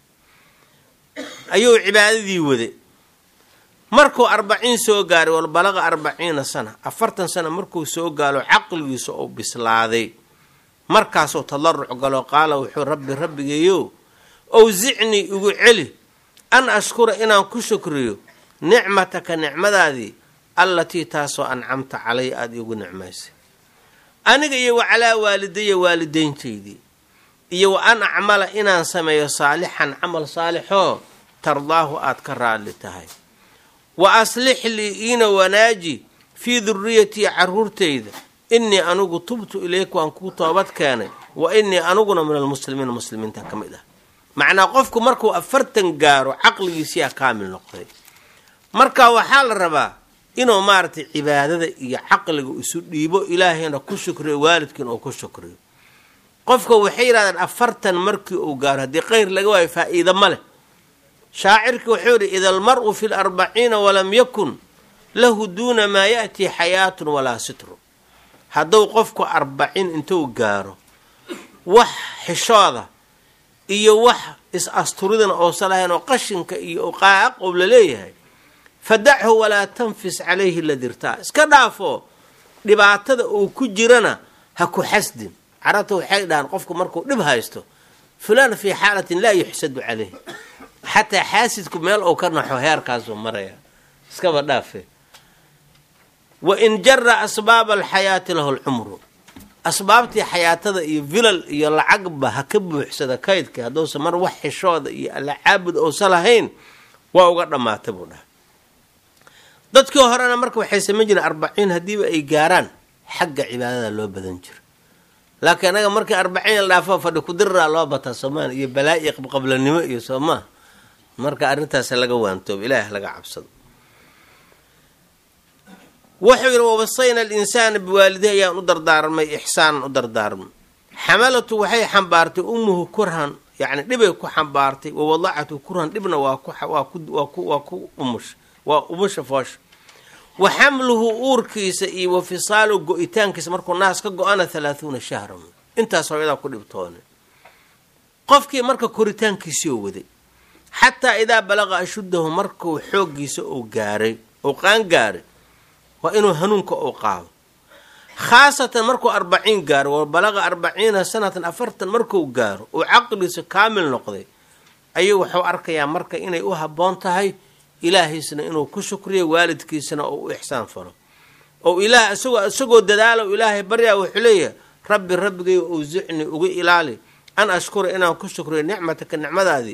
ayuu cibaadadii waday markuu arbaciin soo gaaray wal balaqa arbaciina sana afartan sana markuu soo gaalo caqligiisa ou bislaaday markaasuu tadaruc galo qaala wuxuu rabbi rabbigeeyo owsicnii igu celi an ashkura inaan ku shukriyo nicmataka nicmadaadii allatii taasoo ancamta calay aada iigu nicmaysay aniga iyo wa calaa waalidaya waalidayntaydii iyo wa an acmala inaan sameeyo saalixan camal saalixoo tardaahu aad ka raalli tahay wa aslix lii iina wanaaji fii duriyatii caruurtayda innii anigu tubtu ilayka waan kuu toobad keenay wa innii aniguna min almuslimiina muslimiinta ka mid ah macnaa qofku markuu afartan gaaro caqligiisiyaa kaamil noqday marka waxaa la rabaa inuu maaragtay cibaadada iyo caqliga isu dhiibo ilaahayna ku shukriyo waalidkiina uu ku shukriyo qofka waxay yidhahdeen afartan markii uu gaaro haddii kheyr laga waayo faa-iida ma leh shaacirkii wuxuu yidhi ida almar-u fi larbaciina walam yakun lahu duuna maa ya'tii xayaatun walaa sitru hadduu qofku arbaciin intuu gaaro wax xishooda iyo wax is-asturidana oosan lahayn oo qashinka iyo qaaq ou la leeyahay fadachu walaa tanfis calayhi ladirtaa iska dhaafo dhibaatada uu ku jirana ha ku xasdin carabta waxay dhahaan qofku markuu dhib haysto fulaan fii xaalatin laa yuxsadu caleyh xataa xaasidku meel uu ka naxo heerkaasuu maraya iskaba dhaafe wa in jara asbaaba alxayaati lahu lcumru asbaabtii xayaatada iyo vilal iyo lacagba ha ka buuxsada kaydka hadduusa mar wax xishooda iyo alla caabud ousa lahayn waa uga dhammaata buu dhaha dadkii horena marka waxay samayn jireen arbaciin haddiiba ay gaaraan xagga cibaadada loo badan jiro laakiin anaga markii arbaciin la dhaafo fadhi kudiraa loo bataa soomaaliya iyo balaa iyo qabqablanimo iyo soomaa marka arrintaas laga waantoobo ilaah laga cabsado wuxuu yidhi wawasayna alinsaana biwaalidih ayaan u dardaarmay ixsaanan u dardaarmay xamalatu waxay xambaartay ummuhu kurhan yacni dhibay ku xambaartay wawadacatu kurhan dhibna waa kuwaa ku umush waa umusha foosha wa xamluhu uurkiisa iyo wa fisaalu go-itaankiisa markuu naas ka go-ana halaahuuna shahran intaas hooyadaa ku dhibtoone qofkii marka koritaankiisii oo waday xataa idaa balaqa ashuddahu markuu xooggiisa uu gaaray uu qaan gaaray waa inuu hanuunka uu qaado khaasatan markuu arbaciin gaaro wa balaqa arbaciina sanatan afartan markuu gaaro uu caqligiisa kaamil noqday ayuu wuxuu arkayaa marka inay u habboon tahay ilaahiisna inuu ku shukriyo waalidkiisana oo u ixsaan falo oo ilaah isagoo isagoo dadaalo ilaahay baryaa wuxuu leeyahay rabbi rabbigay owsicni uga ilaali an ashkura inaan ku shukriyo nicmataka nicmadaadii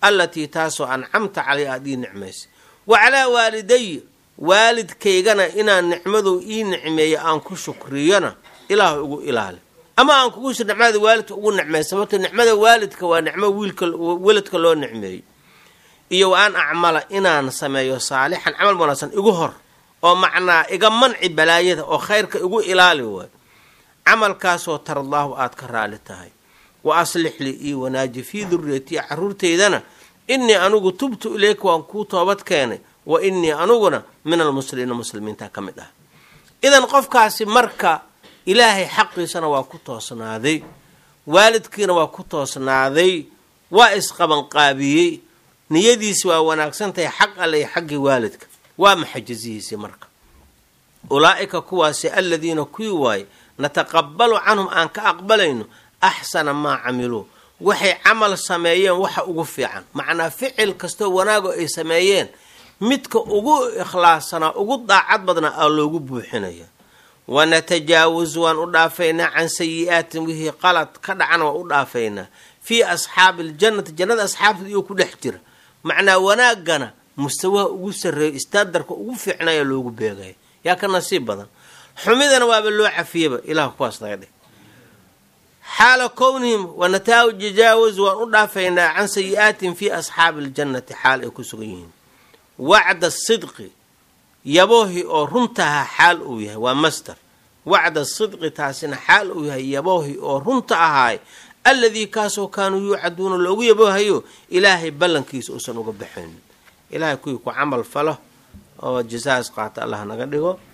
allatii taasoo ancamta calay aada ii nicmaysay wa calaa waaliday waalidkaygana inaan nicmadu ii nicmeeyo aan ku shukriyona ilaah ugu ilaali ama aan kugu shir nicmada waalidka ugu nicmeey sababto nicmada waalidka waa nicmo wiilka weladka loo nicmeeyo iyo wa an acmala inaan sameeyo saalixan camal wanaagsan igu hor oo macnaa iga manci balaayada oo khayrka igu ilaali waayo camalkaasoo tardaahu aad ka raali tahay wa aslix lii ii wanaaji fii duriyatiya caruurteydana innii anugu tubtu ileyka waan kuu toobad keenay wa innii anuguna min almuslimiina muslimiinta ka mid ah idan qofkaasi marka ilaahay xaqiisana waa ku toosnaaday waalidkiina waa ku toosnaaday waa isqabanqaabiyey niyadiisi waa wanaagsan tahay xaq alle iyo xaggii waalidka waa maxajazihiisii marka ulaa'ika kuwaasi aladiina kuwii waaye nataqabalu canhum aan ka aqbalayno axsana maa camiluu waxay camal sameeyeen waxa ugu fiican macnaa ficil kastoo wanaago ay sameeyeen midka ugu ikhlaassanaa ugu daacad badnaa aa loogu buuxinaya wanatajaawaz waan u dhaafaynaa can sayi-aatin wixii qalad ka dhacana waan u dhaafaynaa fii asxaabi aljannati jannada asxaabteed iyoo ku dhex jira macnaa wanaagana mustawaha ugu sarreeyo istaadarka ugu fiicnaya loogu beegaya yaa ka nasiib badan xumidana waaba loo cafiyaba ilah kuwaas naga dhig xaala kownihim wanatajaawaz waan u dhaafaynaa can sayi-aatin fii asxaabi aljannati xaal ay ku sugan yihiin wacda sidqi yaboohi oo runtaha xaal uu yahay waa master wacda sidqi taasina xaal uu yahay yaboohi oo runta ahaay alladii kaasoo kaanuu yuucaduuna loogu yaboohayo ilaahay ballankiisa uusan uga baxaynin ilaahay kuwii ku camal falo oo jasaas qaata allah naga dhigo